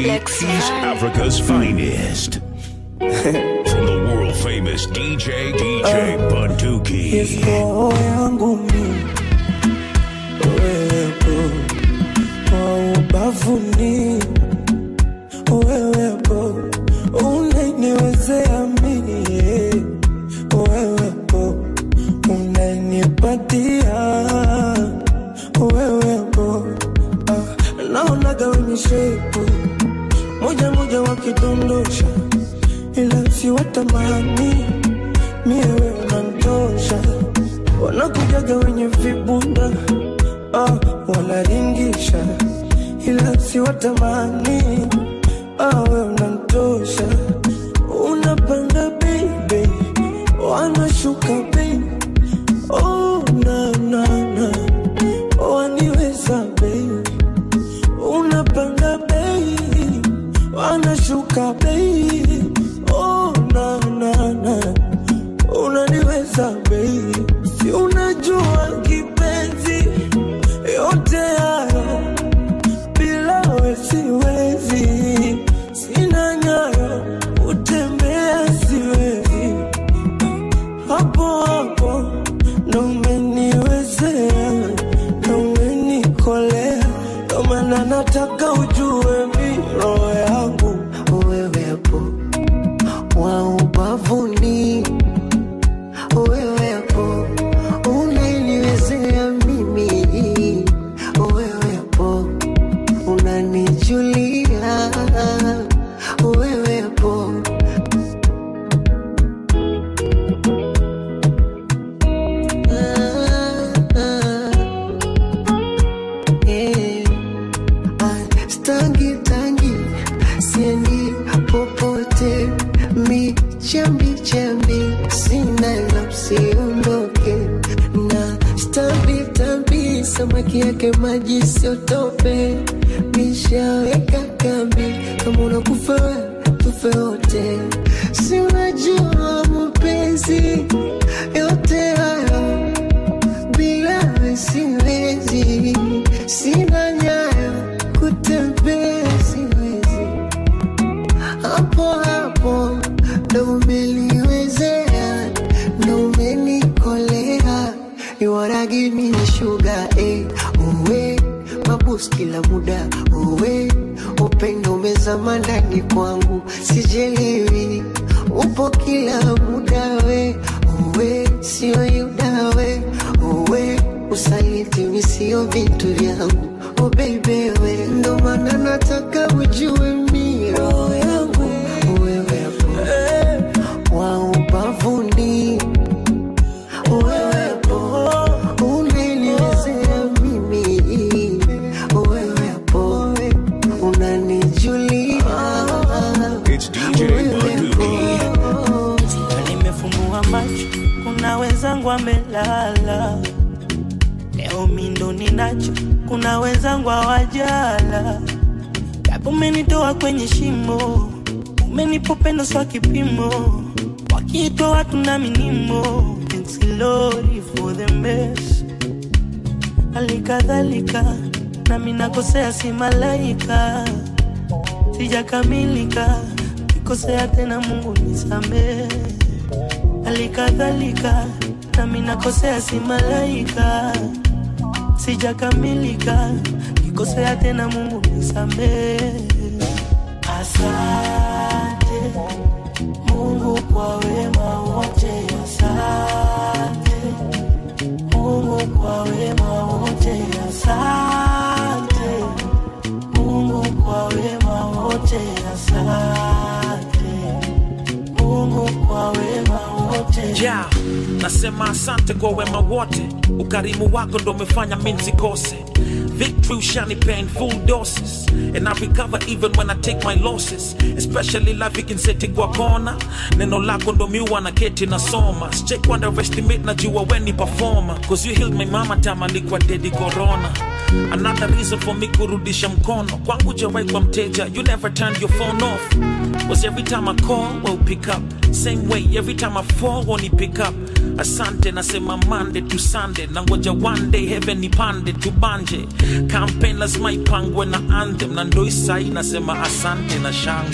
East Africa's finest. From the world famous DJ, DJ Bunduki. roho yangu mi wewepo kwa ubavuni wewepo unaniwezea mie wewepo unanipatia wewepo ah, naonaga wenye shepu moja moja wakidondosha ila siwatamani mie wewe unantosha wanakujaga wenye vibunda ah, wanaringisha ila siwatamani ah, wewe unantosha unapanda baby wanashuka baby oh, na, na, na. waniweza baby unapanda baby wanashuka baby oh, na, na, na unaniweza baby, si unajua kipenzi, yote hayo bila we siwezi, sina nyayo utembea siwezi, hapo hapo ndo umeniwezea, ndo umenikolea, ndo maana nataka ujue mi roho yangu wewepo wa ubavuni wewepo unaniwezea mimi wewepo unanijulia wewepo Ah, ah. Eh. Ah, stangi tangi siendi popote michambi chambi sina la usiondoke na stambi tambi samaki yake maji siotope mishaweka kambi kama unakufa we, tufe wote si unajua mapenzi yote hayo bila we siwezi, sina nyayo kutembea siwezi, hapo hapo ndo umeliwezea, ndo umenikolea, you wanna give me sugar eh, uwe mabus kila muda uwe upendo umezama ndani kwangu, sijelewi upo kila muda we uwe sio yuda we uwe usaliti mi sio vitu vyangu oh baby we ndo maana nataka ujue mi roho yangu wewepo wa ubavuni wewepo unaniwezea mimi wewepo unanijulia It's DJ Bunduki. Na nimefumbua macho, kuna wenzangu amelala. Leo mindo ninacho, kuna wenzangu hawajala. Japo umenitoa kwenye shimo, umenipa upendo swa kipimo. Wakitoa tuna minimo, thanks Lord for the mess. Halikadhalika nami nakosea, si malaika, sijakamilika, nikosea tena, Mungu nisamehe. Halikadhalika nami nakosea, si malaika, sijakamilika, nikosea tena, Mungu nisamehe. Asante Mungu kwa wema wote, asante Mungu kwa wema wote, asante Mungu kwa wema wote, asante Mungu kwa wema wote. yeah. nasema asante kwa wema wote ukarimu wako ndo umefanya mi nsikose victory ushanipea in full doses and i recover even when i take my losses especially life ikinseti kwa kona neno lako ndo miwa na keti nasoma sichek underestimate najua weni performer cause you healed my mama time alikuwa dedi corona another reason for me kurudisha mkono kwangu jawai kwa mteja you never turned your phone off was every time i call well pick up same way every time i fall won't pick up asante nasema mande tu sande na ngoja one day heaven nipande tubanje campaign lazima ipangwe na anthem na ndo isai nasema asante na shangwe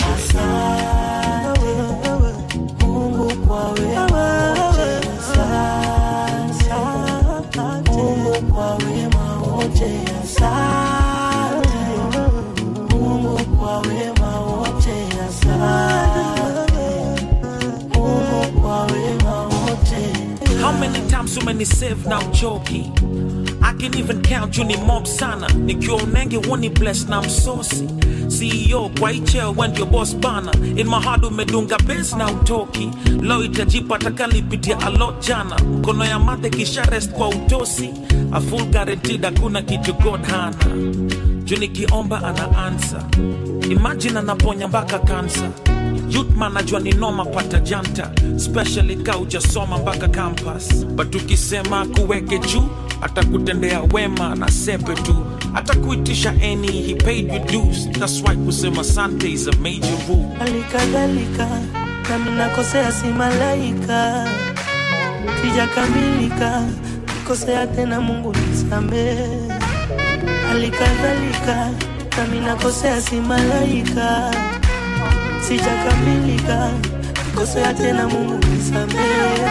Mungu kwa wema wote, asante. Mungu kwa wema wote, asante. Mungu kwa wema wote, asante. Mungu kwa wema wote. How many times umenisave na uchoki I can even count you ni mob sana nikiwa unenge woni bless na msosi CEO kwa icheo when your boss bana in my heart umedunga base na utoki lo itajipa takalipitia a lot jana mkono ya mate kisha rest kwa utosi a full guaranteed hakuna kitu God hana juu nikiomba ana answer imagine anaponya mpaka kansa Youthman najua ni noma pata janta especially ka ujasoma mpaka campus but ukisema kuweke juu atakutendea wema na sepe tu atakuitisha any he paid you dues that's why kusema sante is a major rule halikadhalika nami nakosea si malaika sijakamilika kikosea tena mungu nisamehe halikadhalika nami nakosea si malaika sijakamilika kikosea tena mungu nisamehe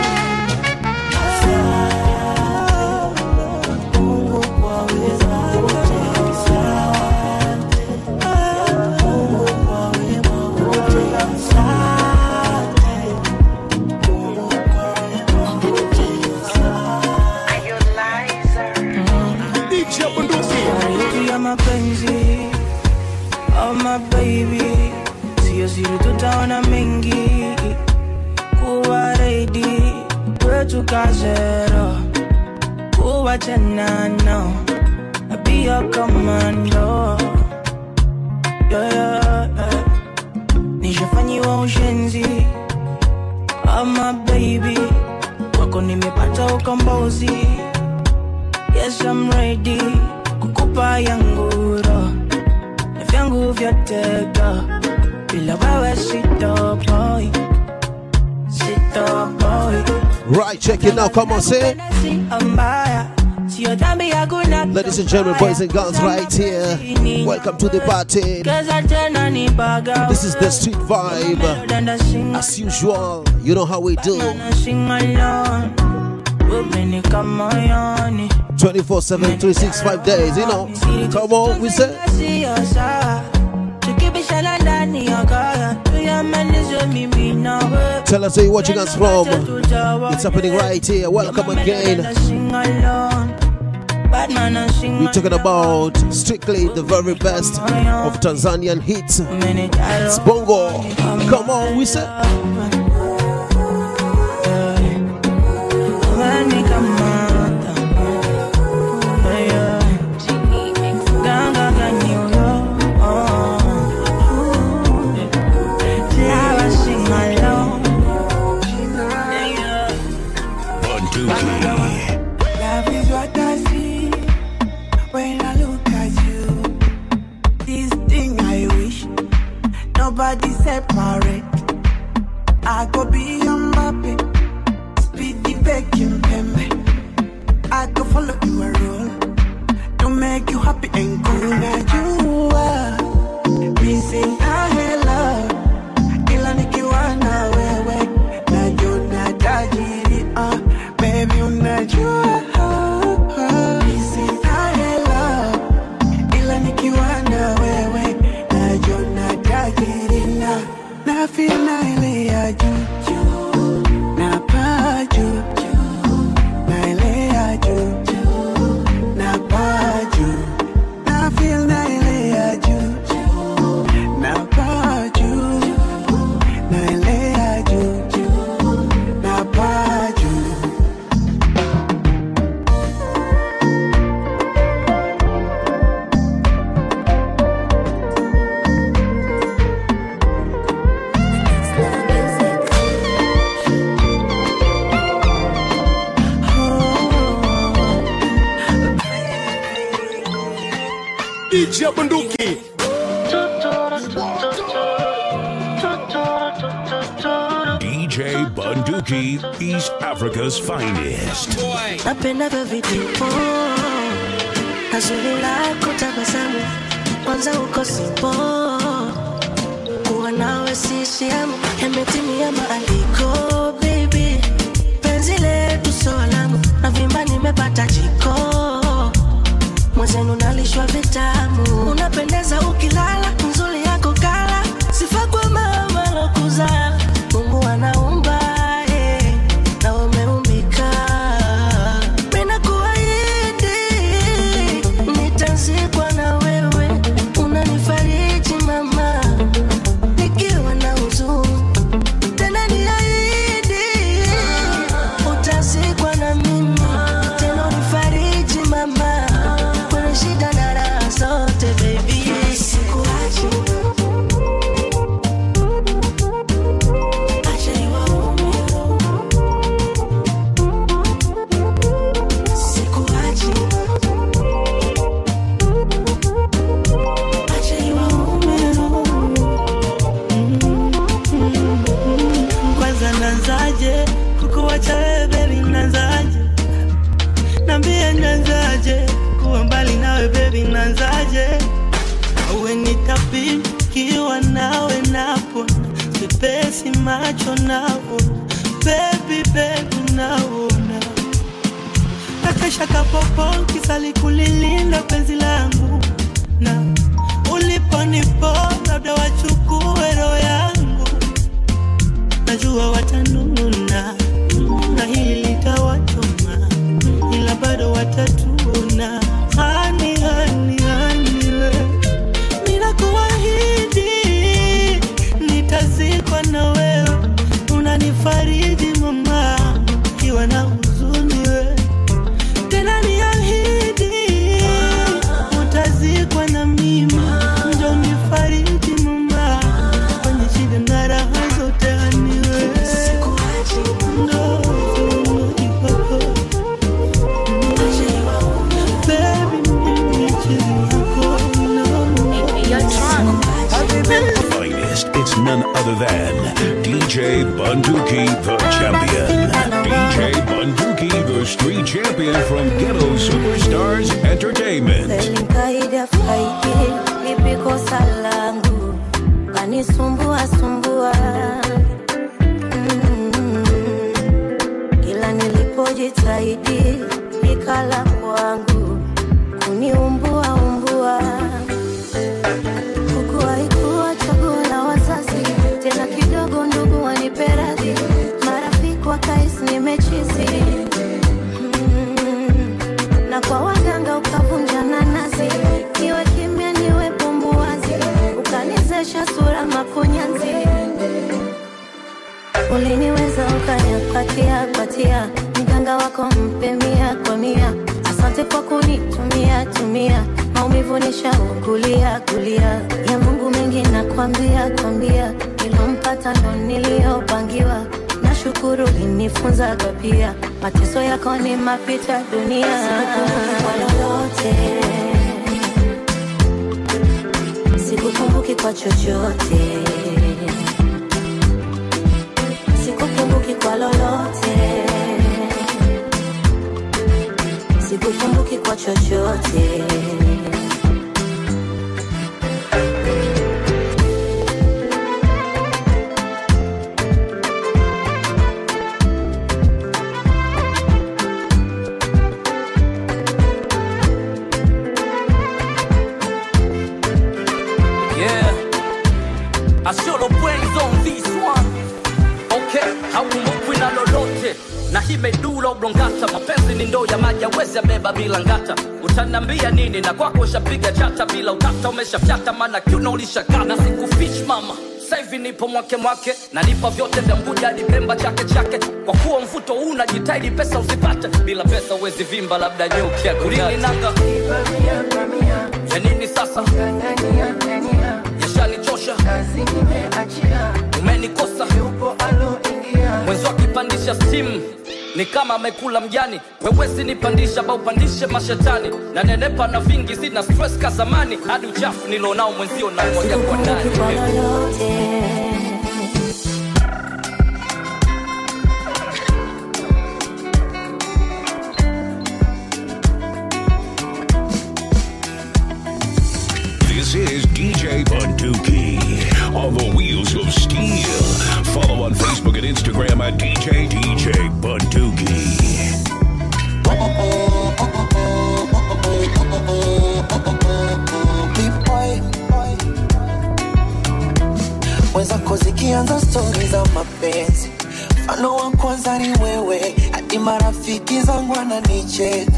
Mungu kwa wema wote, asante. Mungu kwa wema wote, asante. Mungu kwa wema wote, yetu ya mapenzi oh my baby sio siri tutaona mengi kuwa reidi kwetu kazero kuwa tenano na pia komando yeah, yeah, yeah. nishafanyiwa ushenzi oh my baby wako nimepata ukombozi Yes, I'm ready kukupa yangu roho na vyangu vyote go bila wewe sitoboi sitoboi Right, check it now. Come on, say. mbaya sio dhambi ya kuna Ladies and gentlemen, boys and girls, right here. Welcome to the party. Keza tena ni baga This is the street vibe. Danda sing As usual, you know how we do. na sing along umenika moyoni 24 7, 365 days, you know. Come on, we say. Sio sawa tukibishana ndani ya kaya tuyamalize mimi nawe Tell us where you're watching us from. It's happening right here. Welcome again. We're talking about strictly the very best of Tanzanian hits. It's Bongo. Come on, we say. Bunduki. Love is what I see when I look at you. This thing I wish nobody separate. I go be your Mbappe, speedy baking pembe. I go follow you a role to make you happy and cool. Now you are missing a hello, ila nikiwa na wewe najua tajiri uh, baby unajua Missing a hello, ila nikiwa na wewe najua tajiri na na feel na ile ya juu na paa juu na ile ya juu na paa juu na feel na ile ya juu na paa juu na ile ya juu na paa juu DJ Bunduki. DJ DJ Bunduki, East Africa's finest. napenda vyo vidipo na zuri lako tabasamu kwanza uko simpo kuwa nawe sisiamu yametimia maandiko baby penzi letu solamu na vimba nimepata jiko mwezenu nalishwa vitamu unapendeza ukilala nzuri yako kala sifa kwa mama lokuza mungu anaumba eh, na umeumbika Mina kuahidi nitazikwa na wewe, unanifariji mama, nikiwa na huzuni. Tena niahidi utazikwa na mimi, tena unifariji mama, kwenye shida na raha zote baby, sikuachi acha niwaume sikuachi acha niwaume kwanza nanzaje kukuwacha wewe bebi nanzaje nambie nanzaje kuwa mbali nawe bebi nanzaje uwe nitapikiwa nawe napo sipesi macho napo bebi bebi naona nakesha kapopo kisali kulilinda penzi langu na uliponipo labda wachukue roho yangu najua watanuna na hili litawachoma ila bado watatuna hani hani hani we ninakuahidi nitazikwa na wewe unanifariji mama kiwa na huzuni we tena niahidi utazikwa na mimi ndo nifariji mama kwenye shida na raha zote aniwe ndo ipako Baby, mimi chizi yako, no, Finest, it's none other than DJ Bunduki, the champion. DJ Bunduki, the street champion from Ghetto Superstars Entertainment. Kaida faidi lipi kosa langu kanisumbua sumbua Mm. kila nilipojitahidi ikala kwangu kuniumbua umbua huku haikuwa chaguo la wazazi tena kidogo ndugu waniperadhi marafiki wakaisi nimechizi Mm. na kwa waganga ukavunja nanasi niwe kimya niwe pumbuwazi ukanizesha sura makunyanzi uliniweza ukanipatia patia mganga wako mpe mia kwa mia asante kwa kunitumia tumia maumivu nishaugulia gulia ya mungu mengi nakwambia kwambia ilompata ndo niliyopangiwa nashukuru linifunzaga pia mateso yako ni mapita dunia kwa lolote sikukumbuki kwa chochote sikukumbuki kwa lolote sikukumbuki kwa chochote Yeah, I should have brains on this one. Okay, haukumbukwi na lolote na hii medula oblongata mapenzi ni ndoo ya maji awezi beba bila ngata utanambia nini na kwako ushapiga chata bila utata umeshafyata maana kiuno ulishakata na sikufish mama saivi nipo mwake mwake na nipa vyote vya mbuja hadi pemba chake chake kwa kuwa mvuto huu unajitaidi pesa usipate bila pesa uwezi vimba labda nyuki akulininaga ya nini sasa yashanichosha umenikosa mwenzi akipandisha stimu ni kama amekula mjani wewezi nipandisha ba upandishe mashetani na nenepa na vingi sina stress ka zamani hadi uchafu nilonao mwenzio na moja kwa ndani Sikukumbuki kwa lolote tukianza stori za mapenzi mfano wa kwanza ni wewe hadi marafiki zangu wananicheka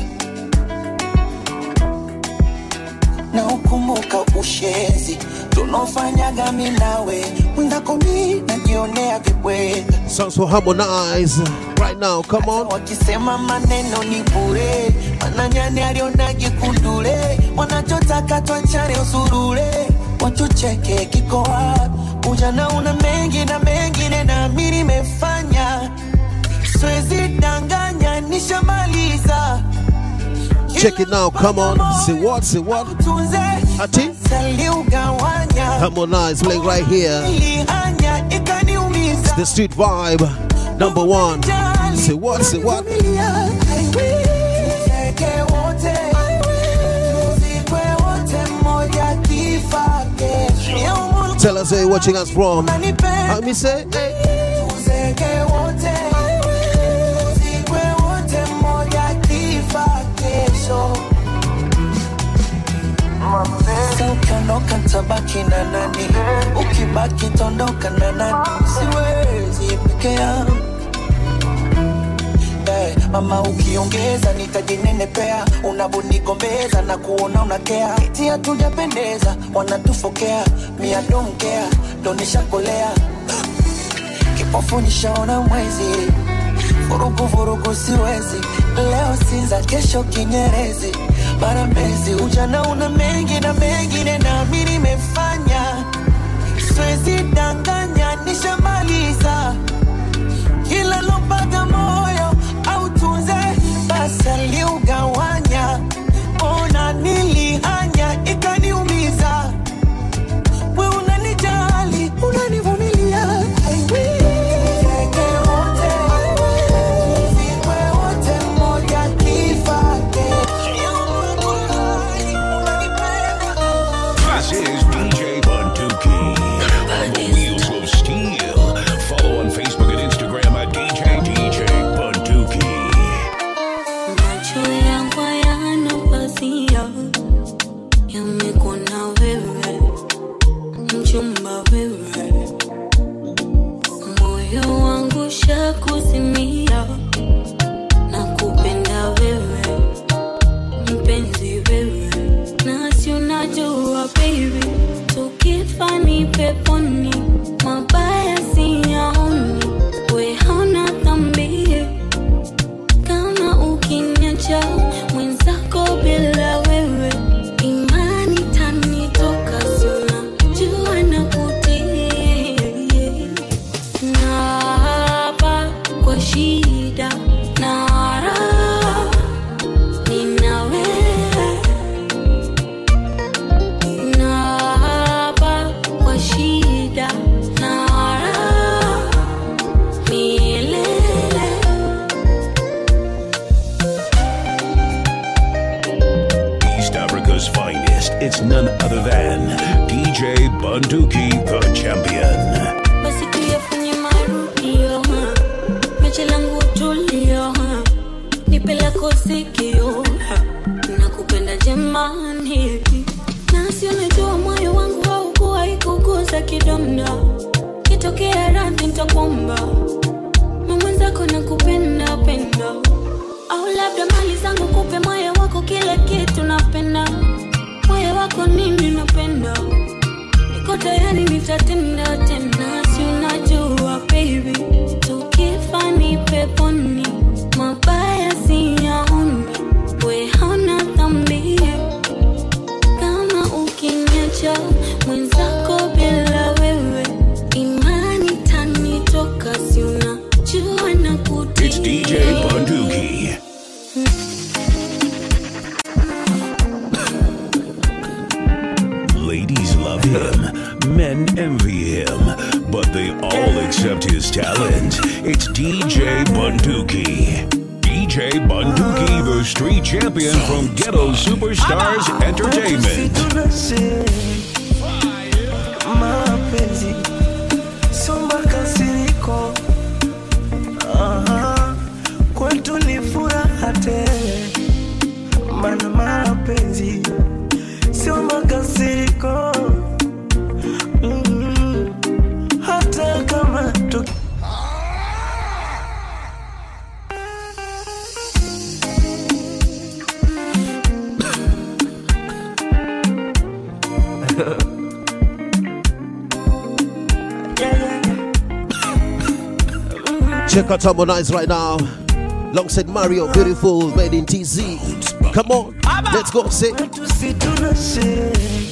na ukumbuka ushenzi tunaofanyaga mi nawe mwenzako mi najionea vibweka Sounds for Harmonize right now. Come on. wakisema maneno ni bure mananyani alionage kundule wanachotaka twachane usurule watucheke kiko wapi ujana una mengi na mengine nami nimefanya siwezi danganya nishamaliza Check it now. Come on. Say what? Say what? tunze Ati? saliugawanya Harmonize playing right here. ilihanya ikaniumiza The street vibe. Number one. Say what? Say what? Tell us where you're watching us from. Let me say, hey. ukiondoka tabaki na nani ukibaki tondoka na nani siwezi peke yangu Eh, mama ukiongeza nitajinenepea unavonigombeza na kuona unakea eti hatujapendeza wanatufokea miadomkea donishakolea kipofu nishaona mwezi vurugu vurugu siwezi leo sinza kesho kinyerezi mara mezi ujana una mengi na mengine nami nimefanya siwezi danganya nishamaliza kila lompaga moyo au tunze basi aliugawanya ona nilihanya ikaniumiza we unanijali unanivumilia I will. Tuzeke wote, tuzikwe wote, mmoja kifa kesho. This is DJ Bunduki on the wheels of steel. Follow on Facebook and Instagram at DJ DJ Bunduki. Macho yangu hayana pazia, yamekuona wewe, mchumba wewe, moyo wangu shakuzimia, na kupenda wewe, mpenzi wewe, nasi unajua baby, tukifa ni peponi, mabaya siyaoni, we hauna dhambi kama ukiniacha mwenzako bila wewe imani tanitoka sina jua na kutii naapa kwa shida na raha nina wewe naapa kwa shida na raha milele East Africa's finest. It's none other than DJ Bunduki, the champion. basi tuyafanye marudio ha. mechi langu tulio ha. nipe lako sikio ha. nakupenda jemani nasi unajua moyo wangu haukuwa ikuguza kidonda kitokea radhi ntakwamba mamwenzako nakupenda penda au labda mali zangu kupe moyo wako kila kitu napenda moyo wako nini napenda niko tayari nitatenda tena si unajua baby tukifa ni peponi mabaya siyaoni we hauna dhambi kama ukiniacha mwenzako bila wewe imani tanitoka si unajua na kutii It's DJ Bunduki. Ladies love him, men envy him, but they all accept his talent. It's DJ Bunduki. DJ Bunduki, the street champion from Ghetto Superstars Entertainment. mapenzi sio makasiriko Aha, kwetu ni furaha tele mana mapenzi sio makasiriko Mm, hata Check out Harmonize right now. Alongside Mario, beautiful, made in TZ. Come on, let's go. Say, tusi tunashe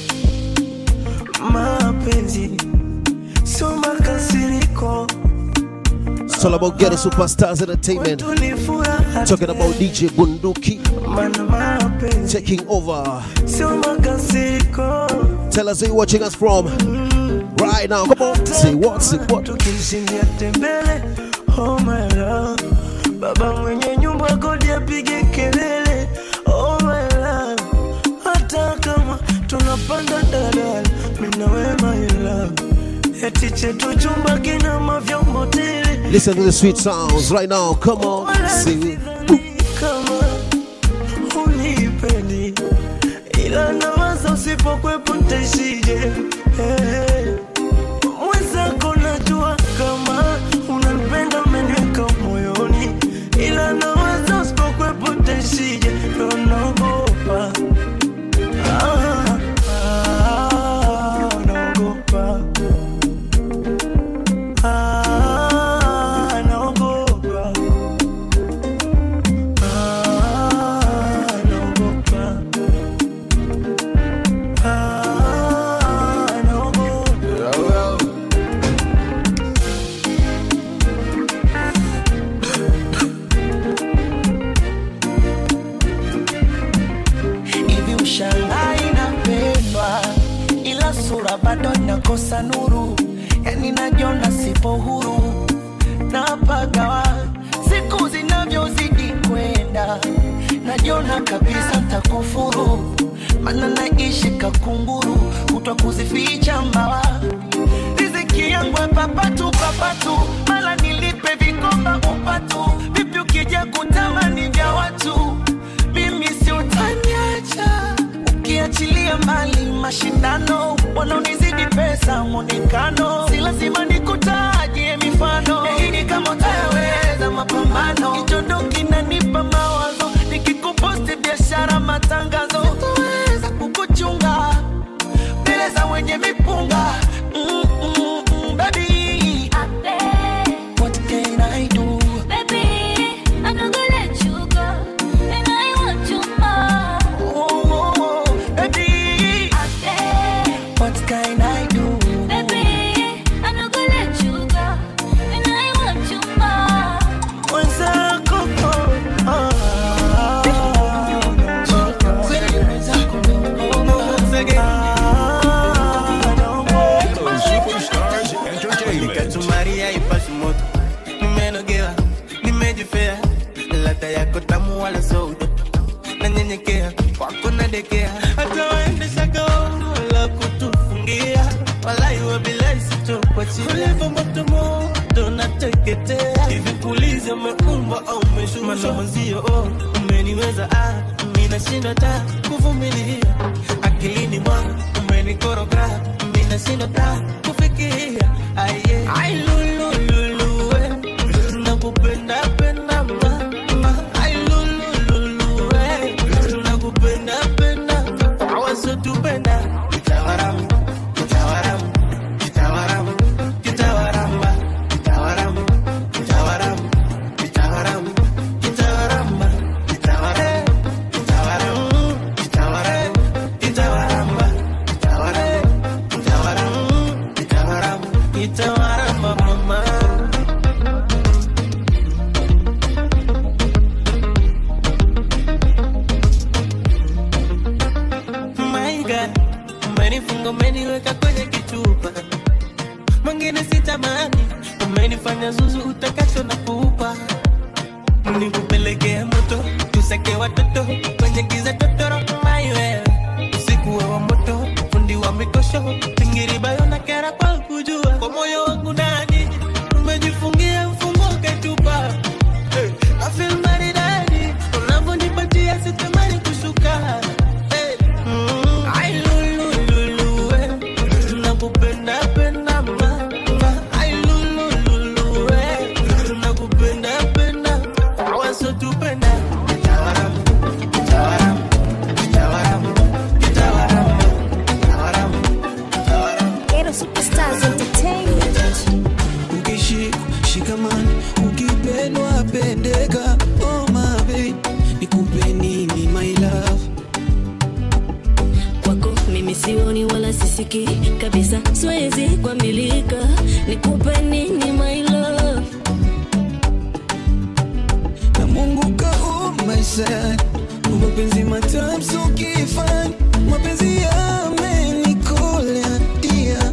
mapenzi sio makasiriko it's all about getting superstars entertainment. tu ni furaha Talking about DJ Bunduki mana mapenzi taking over. sio makasiriko Tell us where you're watching us from right now. Come on, say what, say what. tukishindia tembele oh my love baba mwenye nyumba kodi apige kelele oh my love hata kama tunapanda dalala mina we my love eti chetu chumba kina mavyombo tele Listen to the sweet sounds right now. Come on, wala sing. sidhani kama unipendi ila nawaza usipokwepo ntaishije hey. mwenzako najua kama unanipenda umeniweka moyoni ila nawaza usipokwepo ntaishije ndo naogopa Ah, ah, naogopa Ah, naogopa Ah, naogopa Ah, naogopa hivi ushangai napendwa ila sura bado inakosa nuru yani najiona sipo huru napagawa siku zinavyozidi kwenda najiona kabisa takufuru mana naishi kakunguru kutwa kuzificha mbawa riziki yangu papatu papatu mala nilipe vikomba upatu vipi ukija kutamani vya watu mimi si utaniacha ukiachilia mbali mashindano wanaonizidi pesa mwonekano si lazima nikutajie mifano yaini kama utayaweza mapambano kichondo kinanipa mawazo nikikuposti biashara matangazo sitoweza kukuchunga mbele za wenye mipunga mm, mm, mm, baby, what can I do? Oh, oh, oh, baby, what can I do? Mwenzako, oh, ah, ah, naogopa. Ghetto Superstars Entertainment. Kachumaria ipasi moto nimenogewa nimejifea ladha yako tamu wala so utoto nanyenyekea kwako nadekea hata waendesha gaoni wala kutufungia wala iwe bila isitokwachia ulivyo moto moto nateketea hivi kuliza umeumba au umeshusha mwenzio oh, umeniweza ah, minashinda ta kuvumilia akilini mwangu umenikoroga minashinda ta kufikiria aye ai lulu lulu we nakupenda penda ma ma ai lulu lulu we nakupenda penda awasotupenda kitawaramu kitawaramu kitawaramu kitawaramba kitawaramu kitawaramu kitawaramu kitawaramba kitawaramu kitawaramu kitawaramu kitawaramba kitawaramu kitawaramu kitawaramu kitawaramba mama My God, umenifunga umeniweka kwenye kichupa mwingine sitamani umenifanya zuzu utakacho na kupa nikupelekea moto tuseke watoto kwenye giza totoro maiwe usiku wa moto fundi wa mikosho pingiribayo na kera kwa kujua kwa moyo wangu ndani umejifungia mfungo ketupa hey, I feel maridadi unavyonipatia sitamani kushuka hey, mm, ai lulu lulu we nakupenda penda ma ma ai lulu lulu we nakupenda penda awasotupenda kitawaramu kitawaramu kitawaramu kitawaramu kitawaramu Ghetto superstars siwezi kuambilika nikupe nini my love na Mungu kaumba sana mapenzi matamu so kifani mapenzi yamenikola dia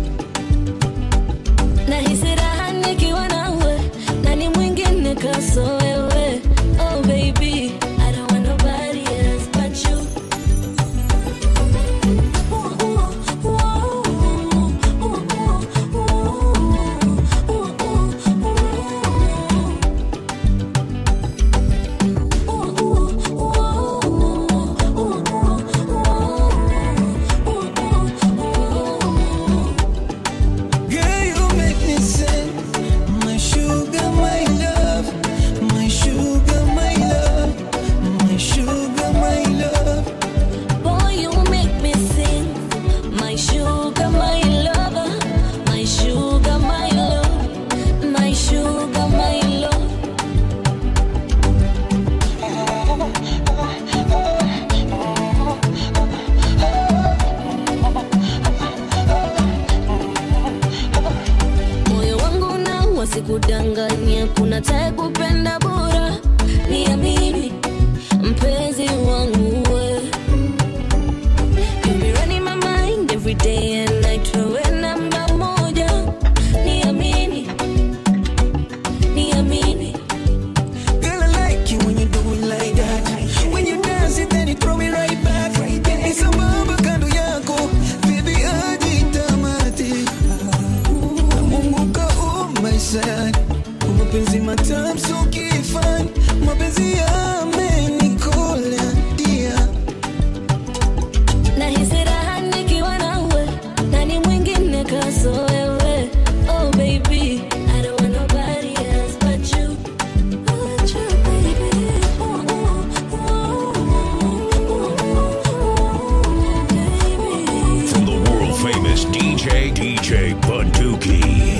nahisi raha nikiwa nawe nani mwingine kaso wewe oh baby I don't want nobody else but you Girl, you make me sing. My sugar, my love. My sugar, my love. My sugar, my love. Boy, you make me sing. My sugar, my lover. My sugar, my love. My sugar, my love. moyo wangu na wasikudanganya kuna tae kupenda bora niamini mpenzi wangu we You be running my mind every day and night wewe namba moja niamini niamini Girl, I like you when you do it like that. When you dance it, then you throw me right back. Ni sambamba kando yako, baby, hadi tamati. Na Mungu kaumba sana, mapenzi matamu so kifani, mapenzi yamenikola dia. nahisi raha nikiwa nawe nani mwingine kaso wewe oh baby I don't want nobody else but you but you baby ooh, ooh, ooh, ooh, baby From the world famous DJ, DJ Bunduki.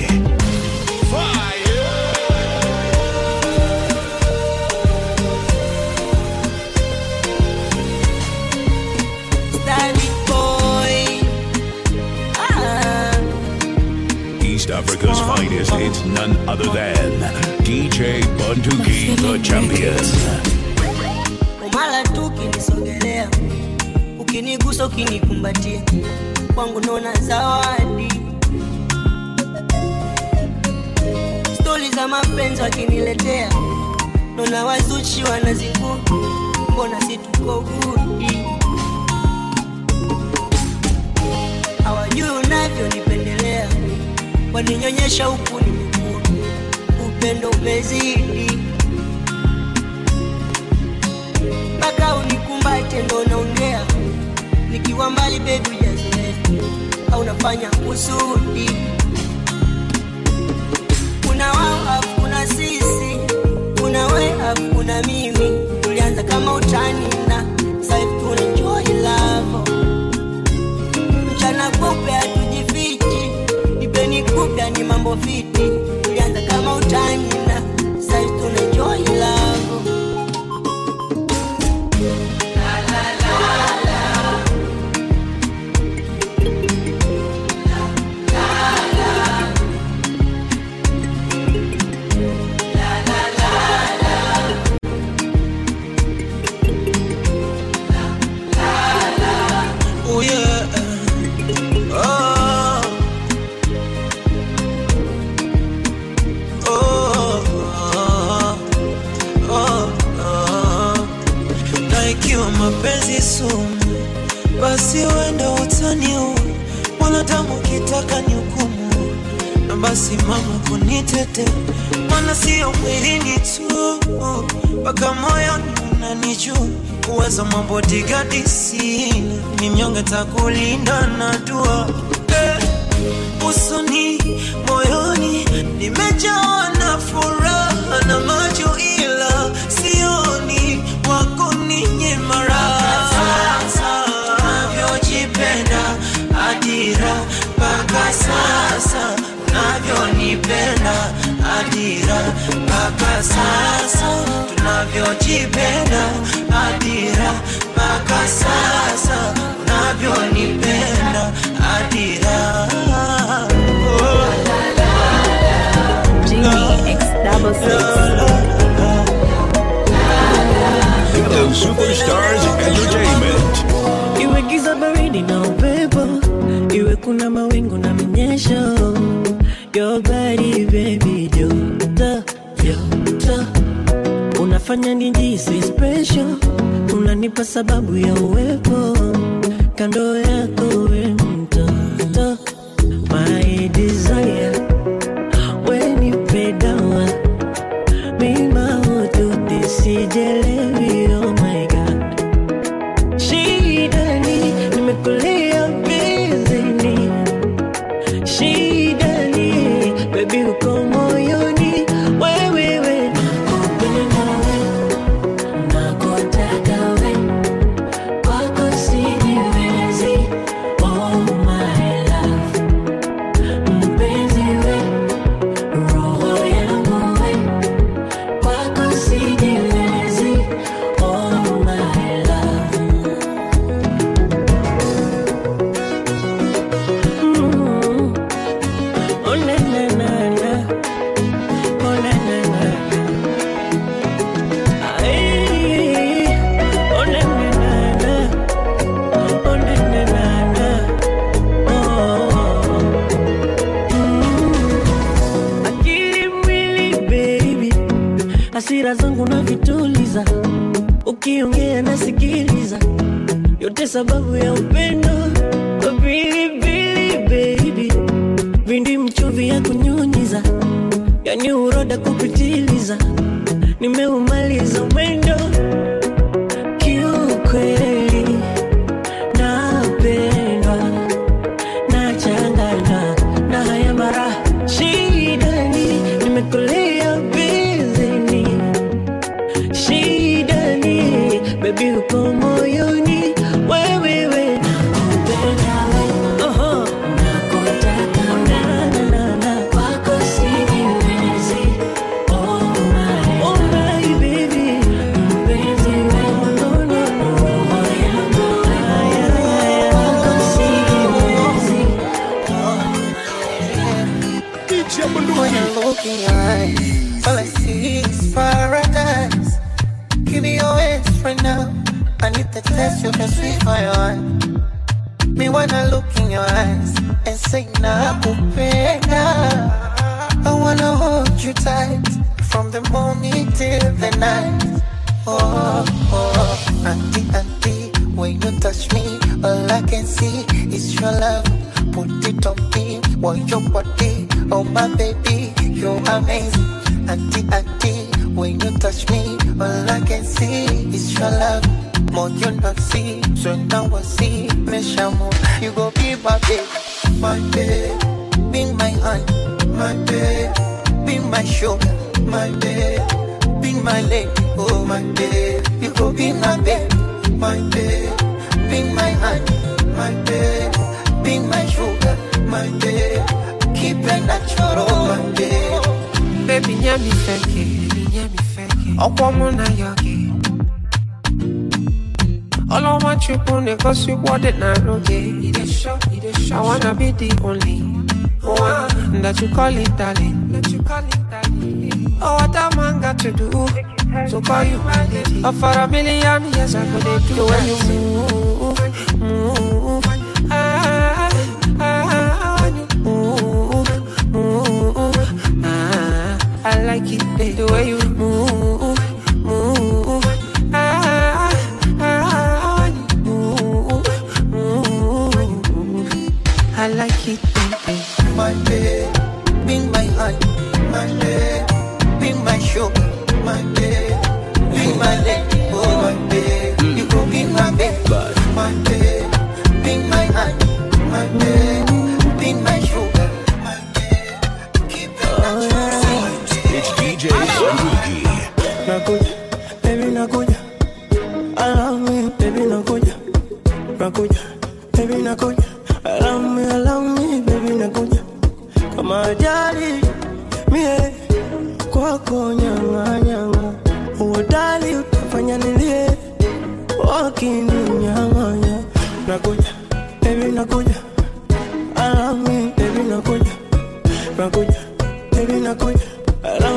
Daddy boy. Ah. East Africa's finest, it's none other than DJ Bunduki, the champion. umala tu ukinisogelea ukinigusa ukinikumbatia kwangu naona zawadi stori za mapenzi wakiniletea naona wazuchi wanazingua mbona si tuko gudi hawajui unavyonipendelea waninyonyesha huku nimekua upendo umezidi mpaka unikumbate ndo naongea nikiwa mbali bebi ujazoea au unafanya kusudi kuna wao afu kuna sisi kuna we afu kuna mimi tulianza kama utani na saivi tunaenjoy lavo mchana kupe hatujifichi ipeni kupya ni mambo fiti tulianza kama utani na saivi tunaenjoy lavo Oh yeah. Oh. Oh. Oh. Oh. Na ikiwa mapenzi sumu, basi wenda utaniua. Mwanadamu kitaka ni hukumu, na basi mama kunitete, maana sio mwilini tu, mpaka moyoni unanijua. Uwezo mambo digadi sina, ni mnyonge takulinda na dua eh usoni moyoni nimejawa na furaha na macho ila sioni wako ninye mara sasa unavyojipenda adira mpaka sasa unavyonipenda adira mpaka sasa tunavyojipenda adira mpaka sasa unavyonipenda adira X double six. Ghetto Superstars Entertainment. iwe giza baridi na upepo iwe kuna mawingu na minyesho Your body baby joto joto unafanya nijisi special unanipa sababu ya uwepo kando yako we mtoto my desire wenipe dawa mima ututi sijelewi oh my god shidani nimekulia bizini shidani bebi uko moyoni wewewe nakupenda we nakutaka we kwako sijiwezi oh my love mpenzi we roho yangu we kwako sijiwezi oh my love Mm. Oh, na, na, na, na. Oh, na, na, na, na. Ay. Oh, na, na, na, na. Oh, na, na, na, na. Oh. Mm. Akili mwili baby hasira zangu na vituliza ukiongea nasikiliza yote sababu ya upendo pilipili baby vindi mchuvi ya kunyunyiza yani uroda kupitiliza nimeumaliza mwendo kiukweli napendwa nachanganywa na haya mara shidani nimekulia bizini shidani bebi uko moyoni wewewe nakupenda we Oho. nakutaka na na na na kwako sijiwezi oh my oh my baby mpenzi we no no no roho yangu haya haya kwako sijiwezi When I look in your eyes, all I see is paradise. Give me your hands right now. I need the test you can sweet for your heart. Me when I look in your eyes and say nakupenda. I wanna hold you tight from the morning till the night. Oh, oh, auntie, auntie, when you touch me, all I can see is your love. Put it on me, want your body, oh my baby, you're amazing. Auntie, auntie, when you touch me, all I can see is your love. More you not see, so now I see, me shamu, you go be my babe, my babe, be my honey, my babe, be my sugar, my babe, be my lady, oh my babe, you go be my babe, my babe, be my honey, my babe, be my sugar, my babe, keep it natural, my babe. Baby, nyami feke, nyami feke. Ọ̀pọ̀ mụ na ya gị. Ọlọ́mọ chukwu na-egosi ụgwọdị na arụ gị. I wanna be the only one that you call it darling. Oh, what a man got to do to call you my lady. Oh, for a million years I could do the way you move, move. Ah, ah, when you move, move. Ah, I like it eh, the way you move, move. Ah, ah, when you move, move. I like it baby. my babe, be my honey, my babe, be my sugar, my babe, be my lady, oh my babe, you go be my babe, my babe, be my honey, my babe, be my sugar, my babe, keep it natural. It's DJ Bunduki. Nakuja, baby nakuja. I love me, baby nakuja. Nakuja, baby nakuja. I love me, I love me, baby nakuja. Kama ajali, mie kwako nyanga nyanga. Uodali utafanya nilie, wakininyang'anya. Nakuja, baby nakuja. I love me, baby nakuja. Nakuja, baby nakuja. I love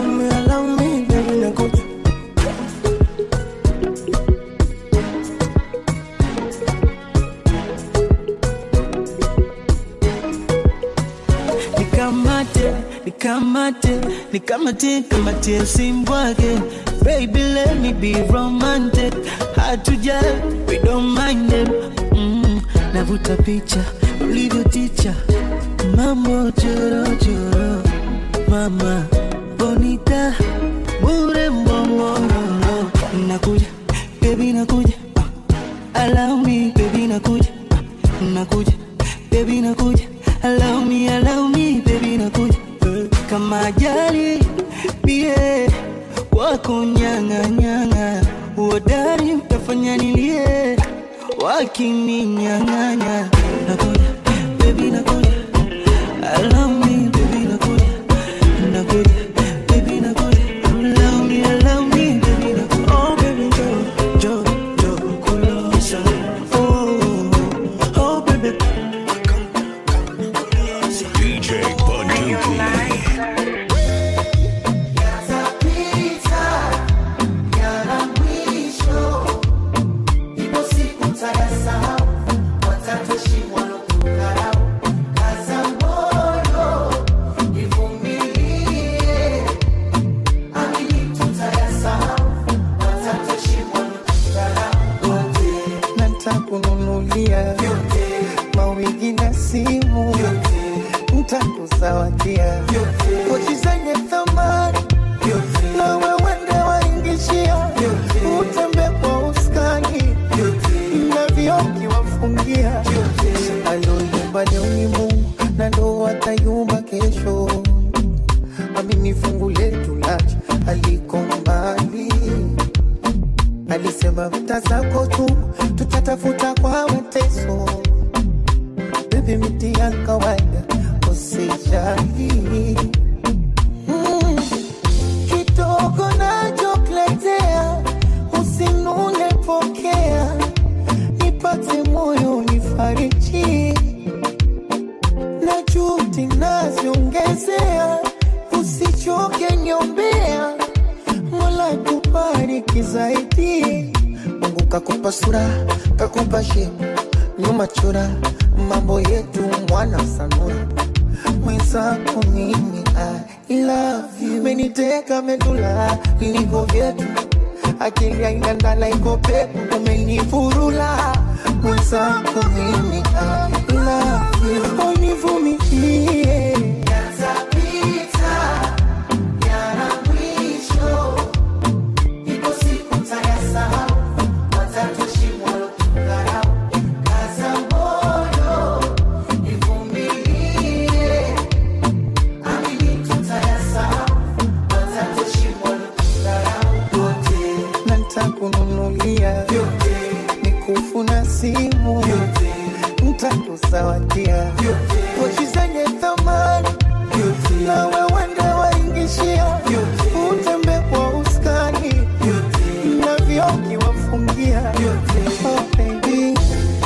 nikamatie kamatie usimbwake baby let me be romantic hard to judge we don't mind them mm, navuta picha ulivyo ticha mambo chorochoro mama bonita bure mbongororo nakuja baby nakuja allow me baby nakuja nakuja baby nakuja allow me allow me baby nakuja kama ajali bie wako nyanga nyanga uodari utafanya nilie wakininyang'anya nakuja baby nakuja allow me baby nakuja nakuja baby nakuja allow me allow me baby nakuja oh baby jo jo jo kulosa oh oh baby DJ Bunduki. ntakununulia mawigi na simu ntakuzawadia pochi zenye thamani na wewende waingishia utembe kwa uskani na vioki wafungia aloyumba leo ni Mungu na ndo atayumba kesho amini fungu letu lacha aliko mbali alisema vita zako tu tutatafuta kwa mateso bebi miti ya kawaida usijali mm. kidogo nachokuletea usinune pokea nipate moyo nifariji na juhudi naziongezea usichoke niombea mola kubariki zaidi mungu kakupa sura kakupa shepu nyuma chura mambo yetu mwana sanura mwenzako mimi I love you meniteka medula niko vyetu akili aina ndala iko pepo umenifurula mwenzako mimi I love you univumilie na ntakununulia mikufu na simu ntakuzawadia pochi zenye thamani na wewende waingishia utembe kwa uskani na vioki wafungia oh, baby.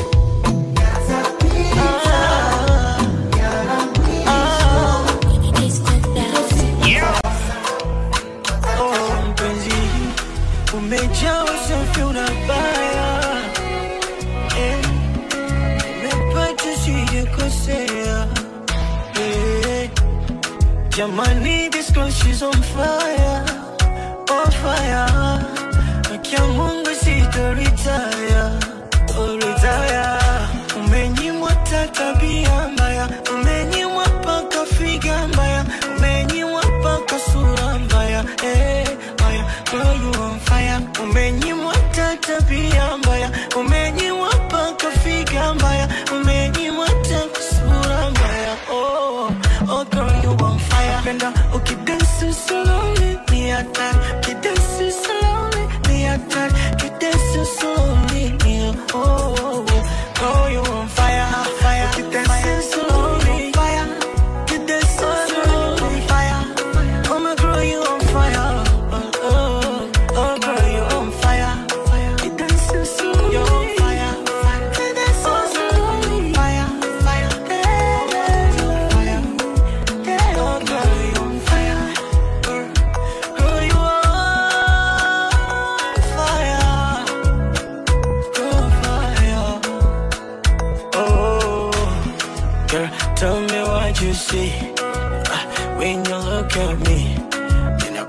Oh, mpenzi umejaa usafi unabaya eh, umepata sijakosea eh, jamani this girl she's on fire on fire akia mungu sitoritaya oritaya umenyimwa ta tabia mbaya umenyimwa paka figa mbaya umenyimwa paka sura mbaya eh, mbaya girl you on fire umenyimwa ta tabia mbaya umenyimwa paka figa mbaya umenyimwa ta sura mbaya oh, oh girl you on fire penda ukidansi slowly ni hatari ukidansi slowly ni hatari ukidansi slowly ni oh, oh, oh. girl you on fire fire ukidansi slowly fire ukidansi slowly fire oh my girl you on fire oh, oh, oh girl you on fire ukidansi slowly you on fire ukidansi slowly fire fire yeah, yeah, fire Oh, girl, you on fire. Girl, you on fire. Girl, fire. Oh, girl, tell me what you see uh, when you look at me.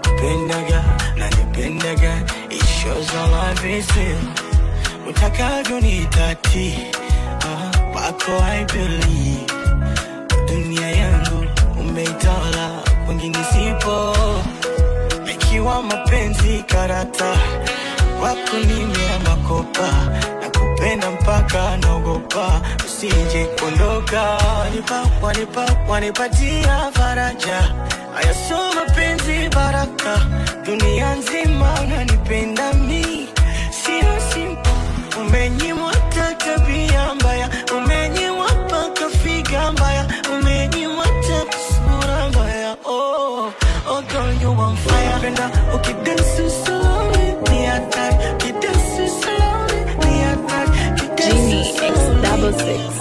nakupendaga nanipendaga it shows our love is real utakavyo ni tati uh, wako I believe dunia yangu umeitawala kwingine sipo ikiwa mapenzi karata wako nimea makopa na kupenda mpaka naogopa usije kuondoka wanipa, wanipa, wanipatia faraja haya so mapenzi baraka dunia nzima unanipenda mi sio simpo umenyimwa hata tabia mbaya umenyimwa mpaka figa mbaya umenyimwa hata sura mbaya oh, oh girl you on fire penda ukidansi slowly ni hatari ukidansi slowly ni hatari Genie X double six.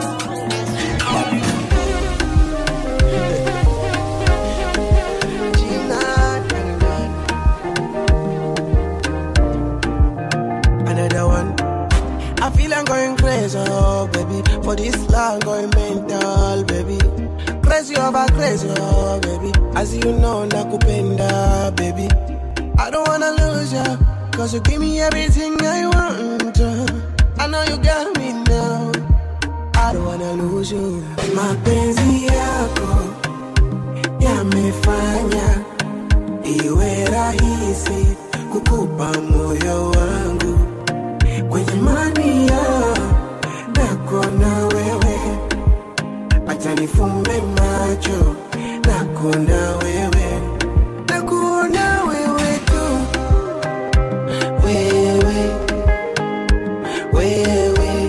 Another one. I feel I'm going crazy, oh baby. For this love, going mental, baby. Crazy over crazy, oh baby. As you know, nakupenda, baby. I don't wanna lose ya, cause you give me everything I want. uh. I know you got me now. I don't wanna lose you. Mapenzi yako yamefanya iwe rahisi kukupa moyo wangu kwenye mania nako na wewe, acha nifumbe macho nako na wewe, nakuona wewe tu, wewe wewe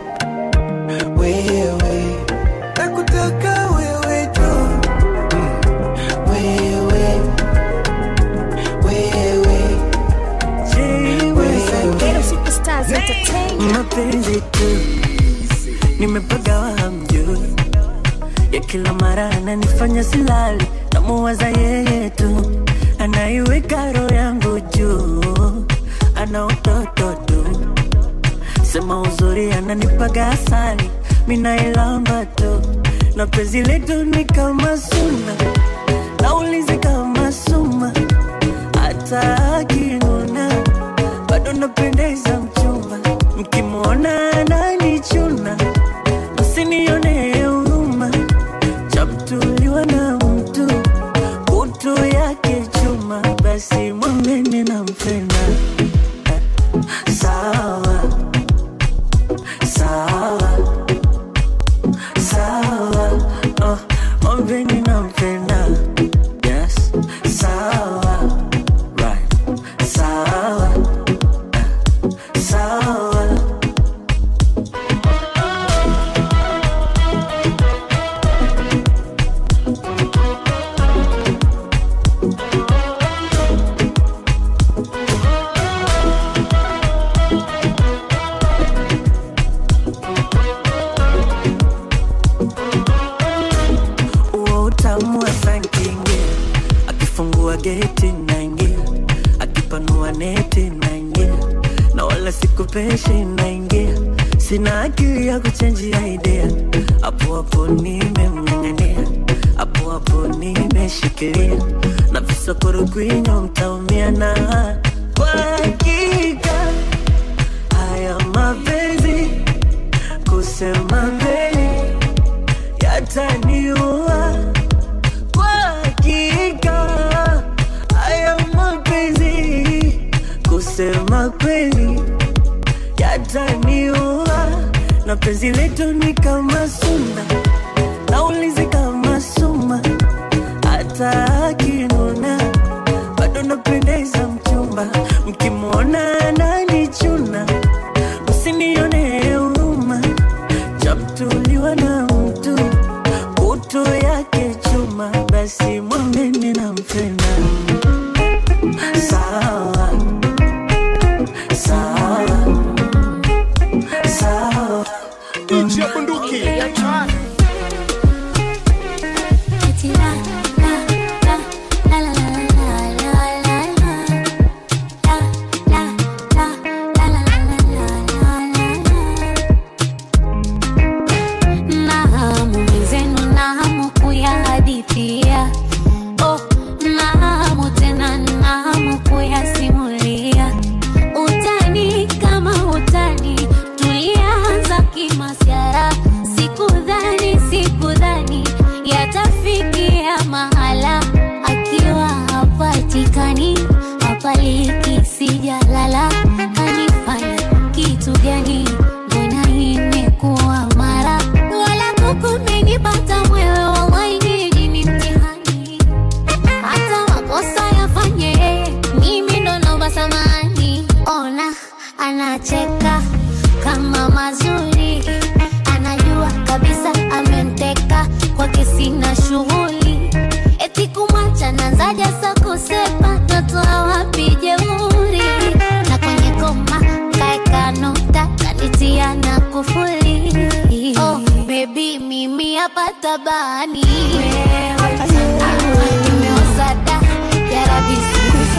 wewe, nakutaka wewe tu, Mm. wewe wewe Ghetto Superstars Entertainment. mapenzi tu nimepagawa hamjui ya kila mara ananifanya silali namuwaza yeye tu anaiweka roho yangu juu ana utoto tu sema uzuri ananipaga asali minailamba tu na penzi letu ni kama suna naulizi kama suma hata akinuna bado napendeza mchumba mkimwona ananichuna msinione huruma chamtuliwa na mtu utu yake chuma basi mwambeni nampenda sawa sawa sawa oh, mwambeni nampenda yes sawa right sawa sawa uo utamu wa sankingia akifungua geti naingia akipanua neti naingia na wala sikupeshi naingia sina akili ya kuchenjia idea hapo hapo nimemng'ang'ania hapo hapo nimeshikilia na visokoro kwinyo mtaumia na kwa hakika haya mapenzi kusema kweli yataniua kwa hakika haya mapenzi kusema kweli yataniua na penzi letu ni kama suna naulizi kama suma hata akinuna bado napendeza mchumba mkimwona ananichuna msinione huruma chamtuliwa na mtu utu yake chuma basi mwambeni nampenda sawa sawa sawa DJ Bunduki. Eti la, la, la, tabani nimeoza da yarabisi